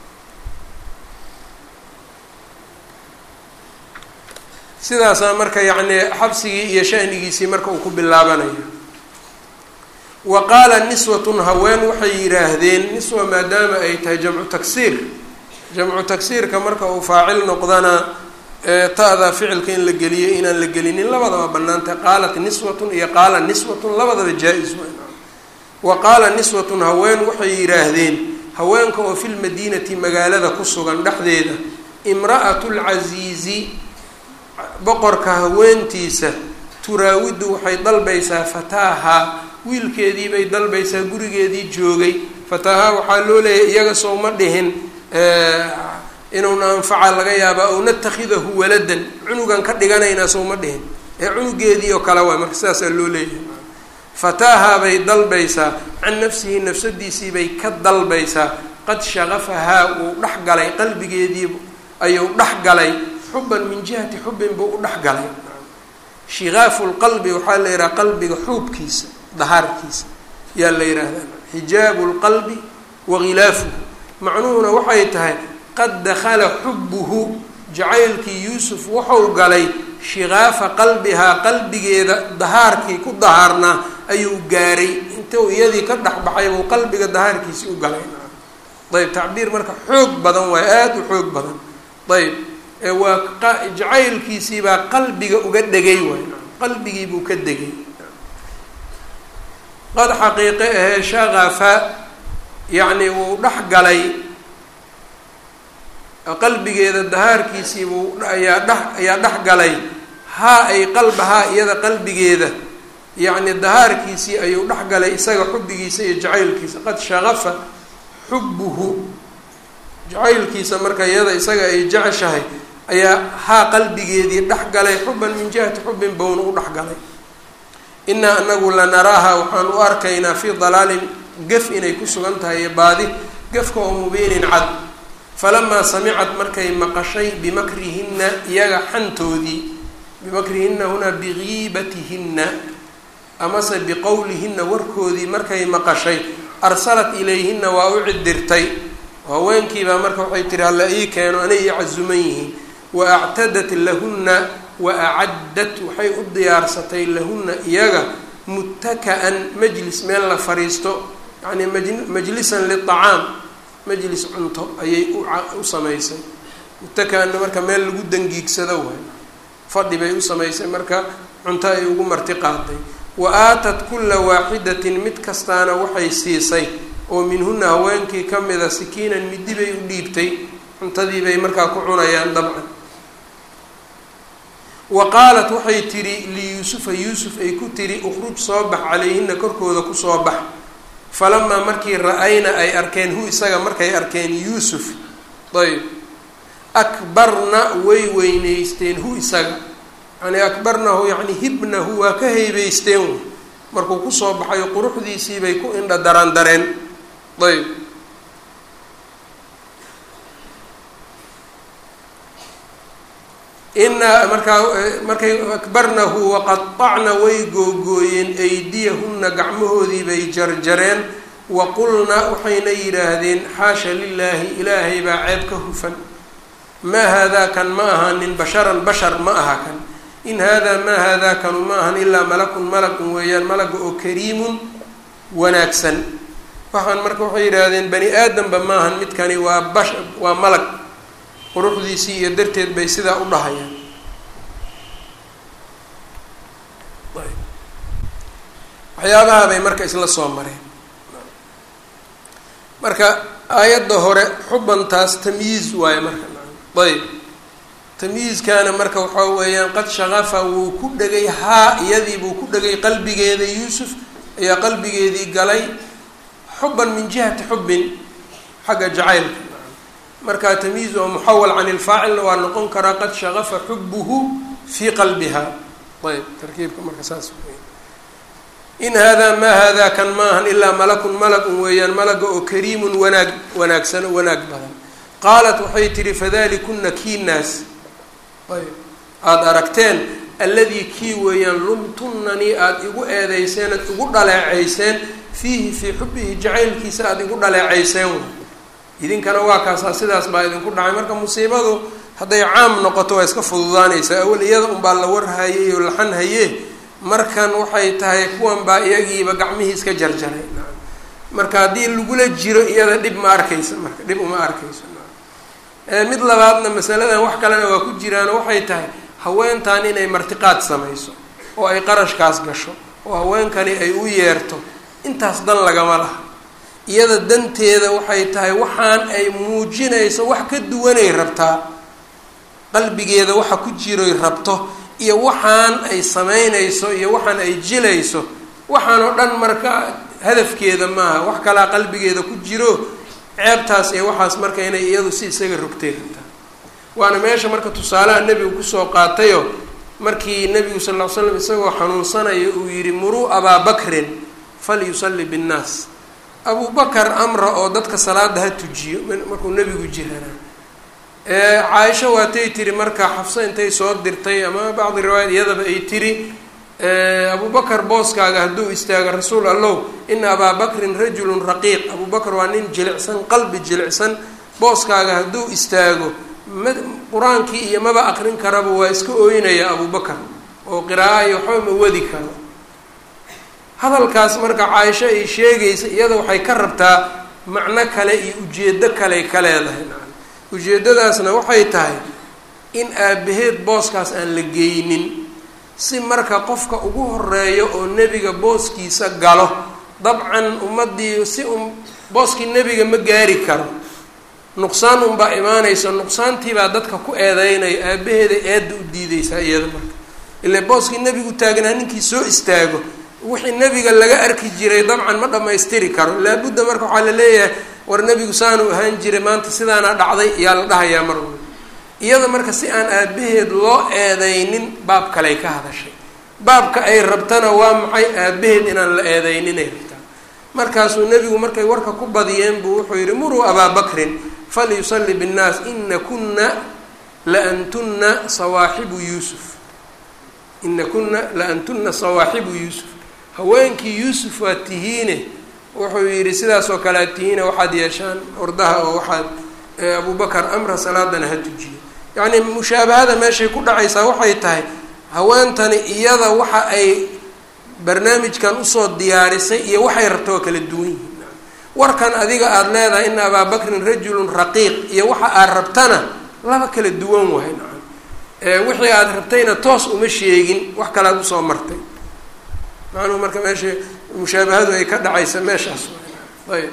sidaasaa marka yacni xabsigii iyo shanigiisii marka uu ku bilaabanayo wa qaala niswatun haween waxay yidhaahdeen niswa maadaama ay tahay jamcu tagsiir jamcu tagsiirka marka uu faacil noqdana ta-da ficilka in la geliyo inaan la gelinin labadaba banaantay qaalat niswatun iyo qaala niswatun labadaba jaa-is wa qaala niswatun haween waxay yidhaahdeen haweenka oo filmadiinati magaalada ku sugan dhexdeeda imra'atu lcasiizi boqorka haweentiisa turaawidu waxay dalbaysaa fataaha wiilkeedii bay dalbaysaa gurigeedii joogay fataaha waxaa loo leeyahay iyaga soo ma dhihin inuuna anfaca laga yaabaa ow natakhidahu waladan cunugan ka dhiganaynaa soo ma dhihin ee cunugeedii oo kale waay marka sidaasaa loo leeyahay fataaha bay dalbaysaa can nafsihi nafsadiisii bay ka dalbaysaa qad shaqafahaa wuu dhex galay qalbigeedii ayuu dhex galay xuban min jihati xubin buu u dhex galay shikaafu lqalbi waxaa la yidhaha qalbiga xuubkiisa dahaarkiisa yaa la yidhaahdaa xijaabu lqalbi wa khilaafuhu macnuhuna waxay tahay qad dakhala xubuhu jacaylkii yuusuf wuxuu galay shikaafa qalbihaa qalbigeeda dahaarkii ku dahaarnaa ayuu gaaray intuu iyadii ka dhexbaxay buu qalbiga dahaarkiisii u galay ayb tacbiir marka xoog badan waay aada u xoog badan ayb waa jacaylkiisiibaa qalbiga uga dhegay waay qalbigii buu ka degay qad xaqiiqe ahee shaqafa yacni wuu dhex galay qalbigeeda dahaarkiisiibuu ayaa dhex ayaa dhex galay haa ay qalbahaa iyada qalbigeeda yacni dahaarkiisii ayuu dhex galay isaga xubbigiisa iyo jacaylkiisa qad shaqafa xubbuhu jacaylkiisa marka iyada isaga ay jeceshahay ayaa haa qalbigeedii dhex galay xuban min jihati xubbin bowna u dhex galay inaa anagu lanaraaha waxaan u arkaynaa fii dalaalin gef inay ku sugan tahay iyo baadi gefka oo mubiinin cad falamaa samicad markay maqashay bimakrihinna iyaga xantoodii bimakrihinna hunaa bigiibatihinna amase biqowlihinna warkoodii markay maqashay arsalat ilayhinna waa u cidirtay haweenkiibaa marka waxay tihi halla ii keeno anay ii casuman yihiin wa actadat lahunna wa acaddat waxay u diyaarsatay lahunna iyaga muttaka-an majlis meel la fariisto yacni maj majlisan liacaam majlis cunto ayay u samaysay muttaka-anna marka meel lagu dangiigsado waay fadhi bay u samaysay marka cunto ay ugu marti qaaday wa aatat kulla waaxidatin mid kastaana waxay siisay oo minhuna haweenkii ka mida sikiinan midi bay u dhiibtay cuntadii bay markaa ku cunayaan dabcan wa qaalat waxay tidhi liyuusufa yuusuf ay ku tidhi ukhruj soo bax calayhina korkooda kusoo bax falamaa markii ra-ayna ay arkeen hu isaga markay arkeen yuusuf ayb akbarna way weyneysteen hu isaga yani akbarnahu yacni hibnahu waa ka haybeysteen markuu kusoo baxayo quruxdiisii bay ku indha daran dareen ayb inaa markaa markay akbarnahu waqaطacna way googooyeen aydiyahunna gacmahoodii bay jarjareen wa qulna waxayna yidhaahdeen xaasha lilaahi ilaahay baa ceeb ka hufan maa haadaa kan ma ahanin basharan bashar ma aha kan in haadaa maa haadaa kanu ma ahan ilaa malakun malakun weeyaan malaga oo kariimun wanaagsan waxaan marka waxay yidhaahdeen bani aadamba maahan midkani waa bash waa malag quruxdiisii iyo darteed bay sidaa u dhahayaan waxyaabaha bay marka isla soo mareen marka aayadda hore xubantaas tamyiiz waaye marka ayb tamyiizkaana marka waxaa weeyaan qad shaqafa wuu ku dhegay haa iyadii buu ku dhegay qalbigeeda yuusuf ayaa qalbigeedii galay xuban min jihati xubbin xagga jacaylka marka tamyiiz oo muxawal can ilfaacilna waa noqon karaa qad shaqafa xubuhu fii qalbiha ayb tarkiibka marka saas wey in haadaa maa haadaa kan maahan ilaa malakun malagun weeyaan malaga oo kariimun wanaag wanaagsan oo wanaag badan qaalat waxay tihi fadalikuna kiinaas ayb aada aragteen alladii kii weeyaan lumtunanii aada igu eedeyseen aad igu dhaleeceyseen fiihi fii xubbihi jacaylkiisa aada igu dhaleeceyseen way idinkana waa kaasaa sidaas baa idinku dhacay marka musiibadu hadday caam noqoto waa iska fududaanaysaa awal iyada unbaa la warhayay oo laxan haye markan waxay tahay kuwan baa iyagiiba gacmihii iska jarjaray marka haddii lagula jiro iyada dhib ma arkaysa marka dhib uma arkayso mid labaadna masaladan wax kalena waa ku jiraano waxay tahay haweentan inay martiqaad samayso oo ay qarashkaas gasho oo haweenkani ay u yeerto intaas dan lagama laha iyada danteeda waxay tahay waxaan ay muujinayso wax ka duwanay rabtaa qalbigeeda waxa ku jiroy rabto iyo waxaan ay samaynayso iyo waxaan ay jilayso waxaan oo dhan marka hadafkeeda maaha wax kalaa qalbigeeda ku jiro ceebtaas iyo waxaas marka inay iyadu si isaga rogtay rabtaa waana meesha marka tusaalaha nebigu kusoo qaatayo markii nebigu sal ll ly slam isagoo xanuunsanayo uu yihi muruu abaa bakrin falyusalli binnaas abu bakar amra oo dadka salaada ha tujiyo markuu nebigu jiranaa caaisha waatay tiri marka xafso intay soo dirtay ama bacdi riwaayat iyadaba ay tiri abubakar booskaaga hadduu istaago rasuul allow ina abaa bakrin rajulun raqiiq abubakar waa nin jilicsan qalbi jilicsan booskaaga hadduu istaago ma qur-aankii iyo maba aqrin karaba waa iska ooynaya abubakar oo qiraaa iyo waxba ma wadi karo hadalkaas marka caaisho ay sheegaysa iyada waxay ka rabtaa macno kale iyo ujeedo kaley ka leedahay ujeeddadaasna waxay tahay in aabaheed booskaas aan la geynin si marka qofka ugu horeeyo oo nebiga booskiisa galo dabcan ummaddii si un booskii nebiga ma gaari karo nuqsaan unbaa imaanaysa nuqsaantiibaa dadka ku eedeynaya aabaheeda eedda u diideysaa iyada marka ile booskii nebigu taagnaa ninkii soo istaago wixii nebiga laga arki jiray dabcan ma dhammaystiri karo laabudda marka waxaa la leeyahay war nebigu saanu ahaan jiray maanta sidaana dhacday ayaa la dhahayaa mar walba iyada marka si aan aabaheed loo eedeynin baab kaley ka hadashay baabka ay rabtana waa maxay aabaheed inaan la eedeyninay rabtaa markaasuu nebigu markay warka ku badiyeen buu wuxuu yihi muruu abaa bakrin falyusalli binnaas ina kuna la antunna sawaaxibu yuusuf ina kuna la antuna sawaaxibu yuusuf haweenkii yuusuf waa tihiine wuxuu yidhi sidaasoo kale ad tihiine waxaad yeeshaan ordaha oo waxaad abubakar amra salaadana ha tujiyo yacni mushaabahada meeshay ku dhacaysaa waxay tahay haweentani iyada waxa ay barnaamijkan usoo diyaarisay iyo waxay rabta waa kala duwan yihiin warkan adiga aada leedahay ina abaa bakrin rajulun raqiiq iyo waxa aad rabtana laba kala duwan wahay nacam wixii aada rabtayna toos uma sheegin wax kalaad usoo martay macnuhu marka meesha mushaabahadu ay ka dhacaysa meeshaas ayb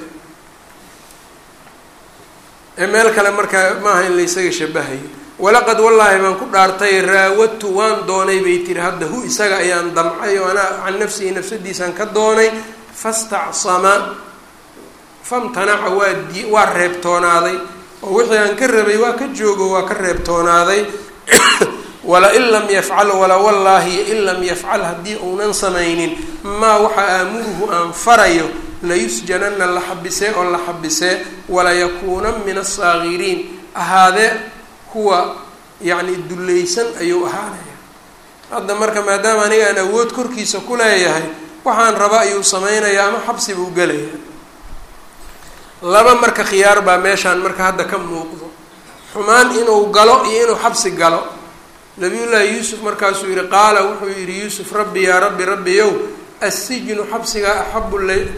meel kale marka maaha in laysaga shabahayo walaqad wallaahi baan ku dhaartay raawadtu waan doonay bay tiri hadda hu isaga ayaan damcay oo anaa can nafsihi nafsadiisaan ka doonay fastacsama famtanaca waa di waa reebtoonaaday oo wixii aan ka rabay waa ka joogo waa ka reebtoonaaday wala-in lam yafcal wala wallaahi in lam yafcal haddii uunan samaynin maa waxa aamuruhu aan farayo layusjanana la xabisee oo la xabisee walayakuuna min asaakiriin ahaadee kuwa yacni dullaysan ayuu ahaanaya hadda marka maadaama aniga aan awood korkiisa ku leeyahay waxaan raba ayuu samaynayaa ama xabsi buu gelaya laba marka khiyaar baa meeshaan marka hadda ka muuqdo xumaan inuu galo iyo inuu xabsi galo nabiyullaahi yuusuf markaasuu yihi qaala wuxuu yihi yuusuf rabbi yaa rabbi rabbiyow assijnu xabsigaa axabu la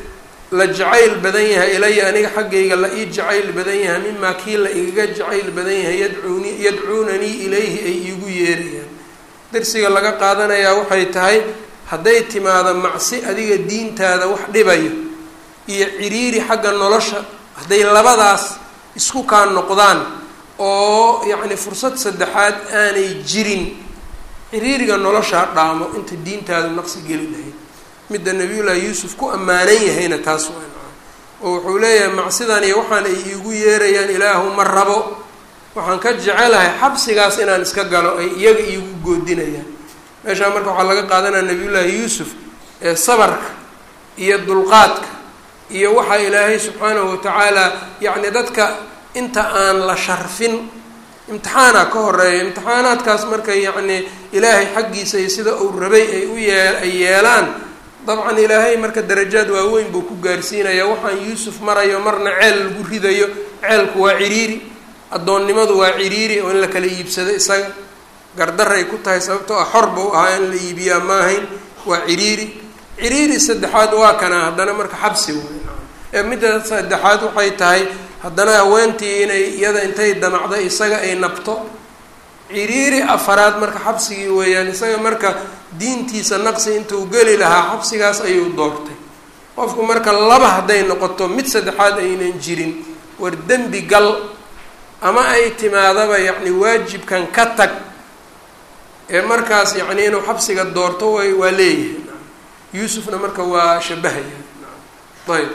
la jacayl badan yahay ilaya aniga xaggayga la ii jacayl badan yahay mimaa kii la igaga jacayl badan yahay yadcuuni yadcuunanii ilayhi ay iigu yeerayaan darsiga laga qaadanayaa waxay tahay hadday timaado macsi adiga diintaada wax dhibayo iyo ciriiri xagga nolosha hadday labadaas isku kaa noqdaan oo yacni fursad saddexaad aanay jirin ciriiriga noloshaa dhaamo inta diintaadu naqsi geli lahayd midda nabiyullaahi yuusuf ku ammaanan yahayna taas waa oo wuxuu leeyahay macsidan iyo waxaan ay iigu yeerayaan ilaahu ma rabo waxaan ka jecelahay xabsigaas inaan iska galo ay iyaga iigu goodinayaan meeshaa marka waxaa laga qaadanaya nabiyullaahi yuusuf ee sabarka iyo dulqaadka iyo waxaa ilaahay subxaanahu watacaala yacni dadka inta aan la sharfin imtixaana ka horeeya imtixaanaadkaas markay yacni ilaahay xaggiisa iyo sida uu rabay ay u yee ay yeelaan dabcan ilaahay marka darajaad waaweyn buu ku gaarsiinaya waxaan yuusuf marayo marna ceel lagu ridayo ceelku waa ciriiri addoonnimadu waa ciriiri oo in la kala iibsado isaga gardaray ku tahay sababtoo ah xor buu ahaa in la iibiyaa maahayn waa ciriiri ciriiri saddexaad waa kana haddana marka xabsi way ee midda saddexaad waxay tahay haddana haweentii inay iyada intay damacdo isaga ay nabto ciriiri afaraad marka xabsigii weeyaan isaga marka diintiisa naqsi intuu geli lahaa xabsigaas ayuu doortay qofku marka laba hadday noqoto mid saddexaad aynan jirin war dembi gal ama ay timaadaba yacni waajibkan ka tag ee markaas yacni inuu xabsiga doorto way waa leeyahay yuusufna marka waa shabahaya ayb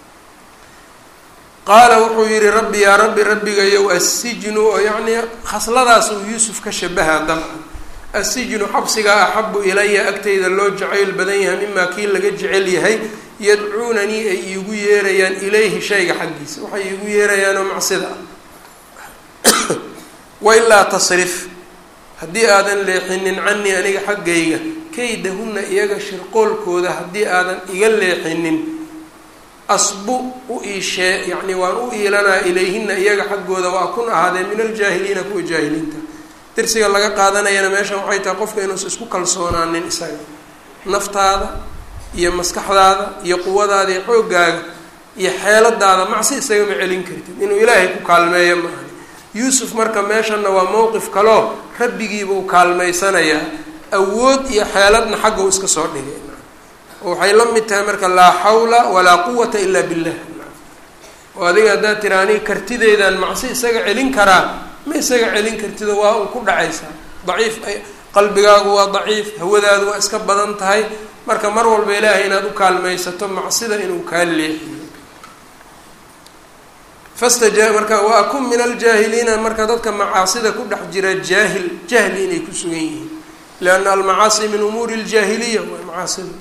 qaala wuxuu yihi rabbi yaa rabbi rabbigayow assijnu oo yacnii khasladaas uu yuusuf ka shabaha dabcan assijnu xabsigaa axabu ilaya agtayda loo jacayl badan yahay mimaa kii laga jecel yahay yadcuunanii ay iigu yeerayaan ilayhi shayga xaggiisa waxay iigu yeerayaanoo macsida ah wailaa tasrif haddii aadan leexinin canii aniga xaggayga kaydahunna iyaga shirqoolkooda haddii aadan iga leexinin asbu u iishee yacni waan u iilanaa ilayhina iyaga xaggooda waa kun ahaadee min aljaahiliina kuwa jaahiliinta dirsiga laga qaadanayana meeshan waxay tahay qofka inuusa isku kalsoonaanin isaga naftaada iyo maskaxdaada iyo quwadaada iyo xooggaaga iyo xeeladaada macsi isagama celin kartid inuu ilaahay ku kaalmeeyo ma ahani yuusuf marka meeshanna waa mowqif kaloo rabbigiibuu kaalmaysanayaa awood iyo xeeladna xagga u iska soo dhigay waxay la mid tahay marka laa xawla walaa quwata ilaa billah oo adiga haddaad tira aniga kartideydaan macsi isaga celin karaa ma isaga celin kartido waa un ku dhacaysaa daciif qalbigaagu waa daciif hawadaadu waa iska badan tahay marka mar walba ilaahay inaad u kaalmaysato macsida inuu kaa leexiyo fastaja marka wa akun min aljaahiliina marka dadka macaasida ku dhex jira jaahil jahli inay ku sugan yihiin lianna almacaasi min umuuri ljaahiliya waa macaasida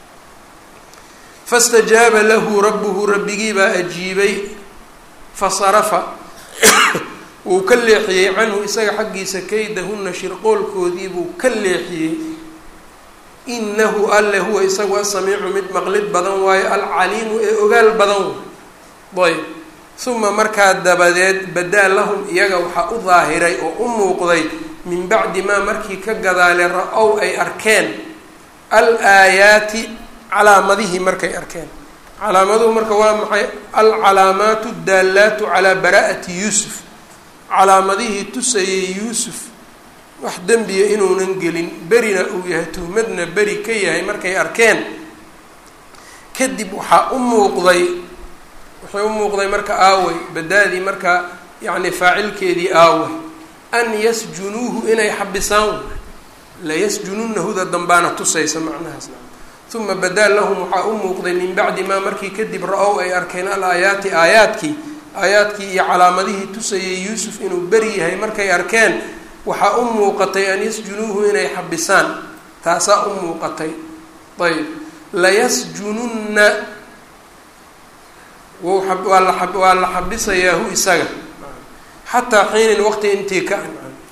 fastajaaba lahu rabbuhu rabbigii baa ajiibay fasarafa wuu ka leexiyey canhu isaga xaggiisa kaydahunna shirqoolkoodii buu ka leexiyey inahu alle huwa isagu asamiicu mid maqlid badan waayo alcaliimu ee ogaal badan ayb uma markaa dabadeed badaa lahum iyaga waxaa u daahiray oo u muuqday min bacdi maa markii ka gadaale ra-ow ay arkeen al aayaati calaamadihii markay arkeen calaamaduhu marka waa maxay alcalaamaatu daalaatu calaa baraa'ati yuusuf calaamadihii tusayay yuusuf wax dembiya inuunan gelin berina uu yahay tuhmadna beri ka yahay markay arkeen kadib waxaa u muuqday waxay u muuqday marka aawey badaadii marka yacni faacilkeedii aawey an yasjunuuhu inay xabisaan layasjununahuda dambaana tusaysa macnahaasna uma badaa lahum waxaa u muuqday min bacdi maa markii kadib ra-ow ay arkeen al aayaati aayaadkii aayaadkii iyo calaamadihii tusayay yuusuf inuu beri yahay markay arkeen waxaa u muuqatay an yasjunuuhu inay xabisaan taasaa u muuqatay ayb layasjununna waa la waa la xabisayaahu isaga xataa xiinin waqti intii ka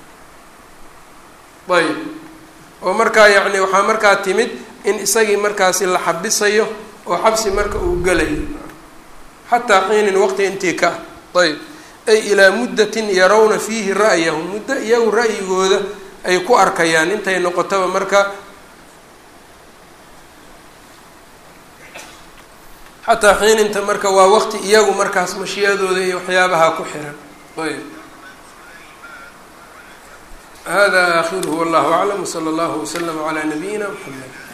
ayb oo markaa yacni waxaa markaa timid in isagii markaasi la xabisayo oo xabsi marka uu gelayo xataa xiinin waqti intii ka ayb ay ilaa muddatin yarawna fiihi ra'yahum muddo iyagu ra'yigooda ay ku arkayaan intay noqotaba marka xataa xiininta marka waa waqti iyagu markaas mashiyadooda iyo waxyaabaha ku xiran ayb hada akhiruhu wallahu aclam wsala allahu waslama calaa nabiyina mxamed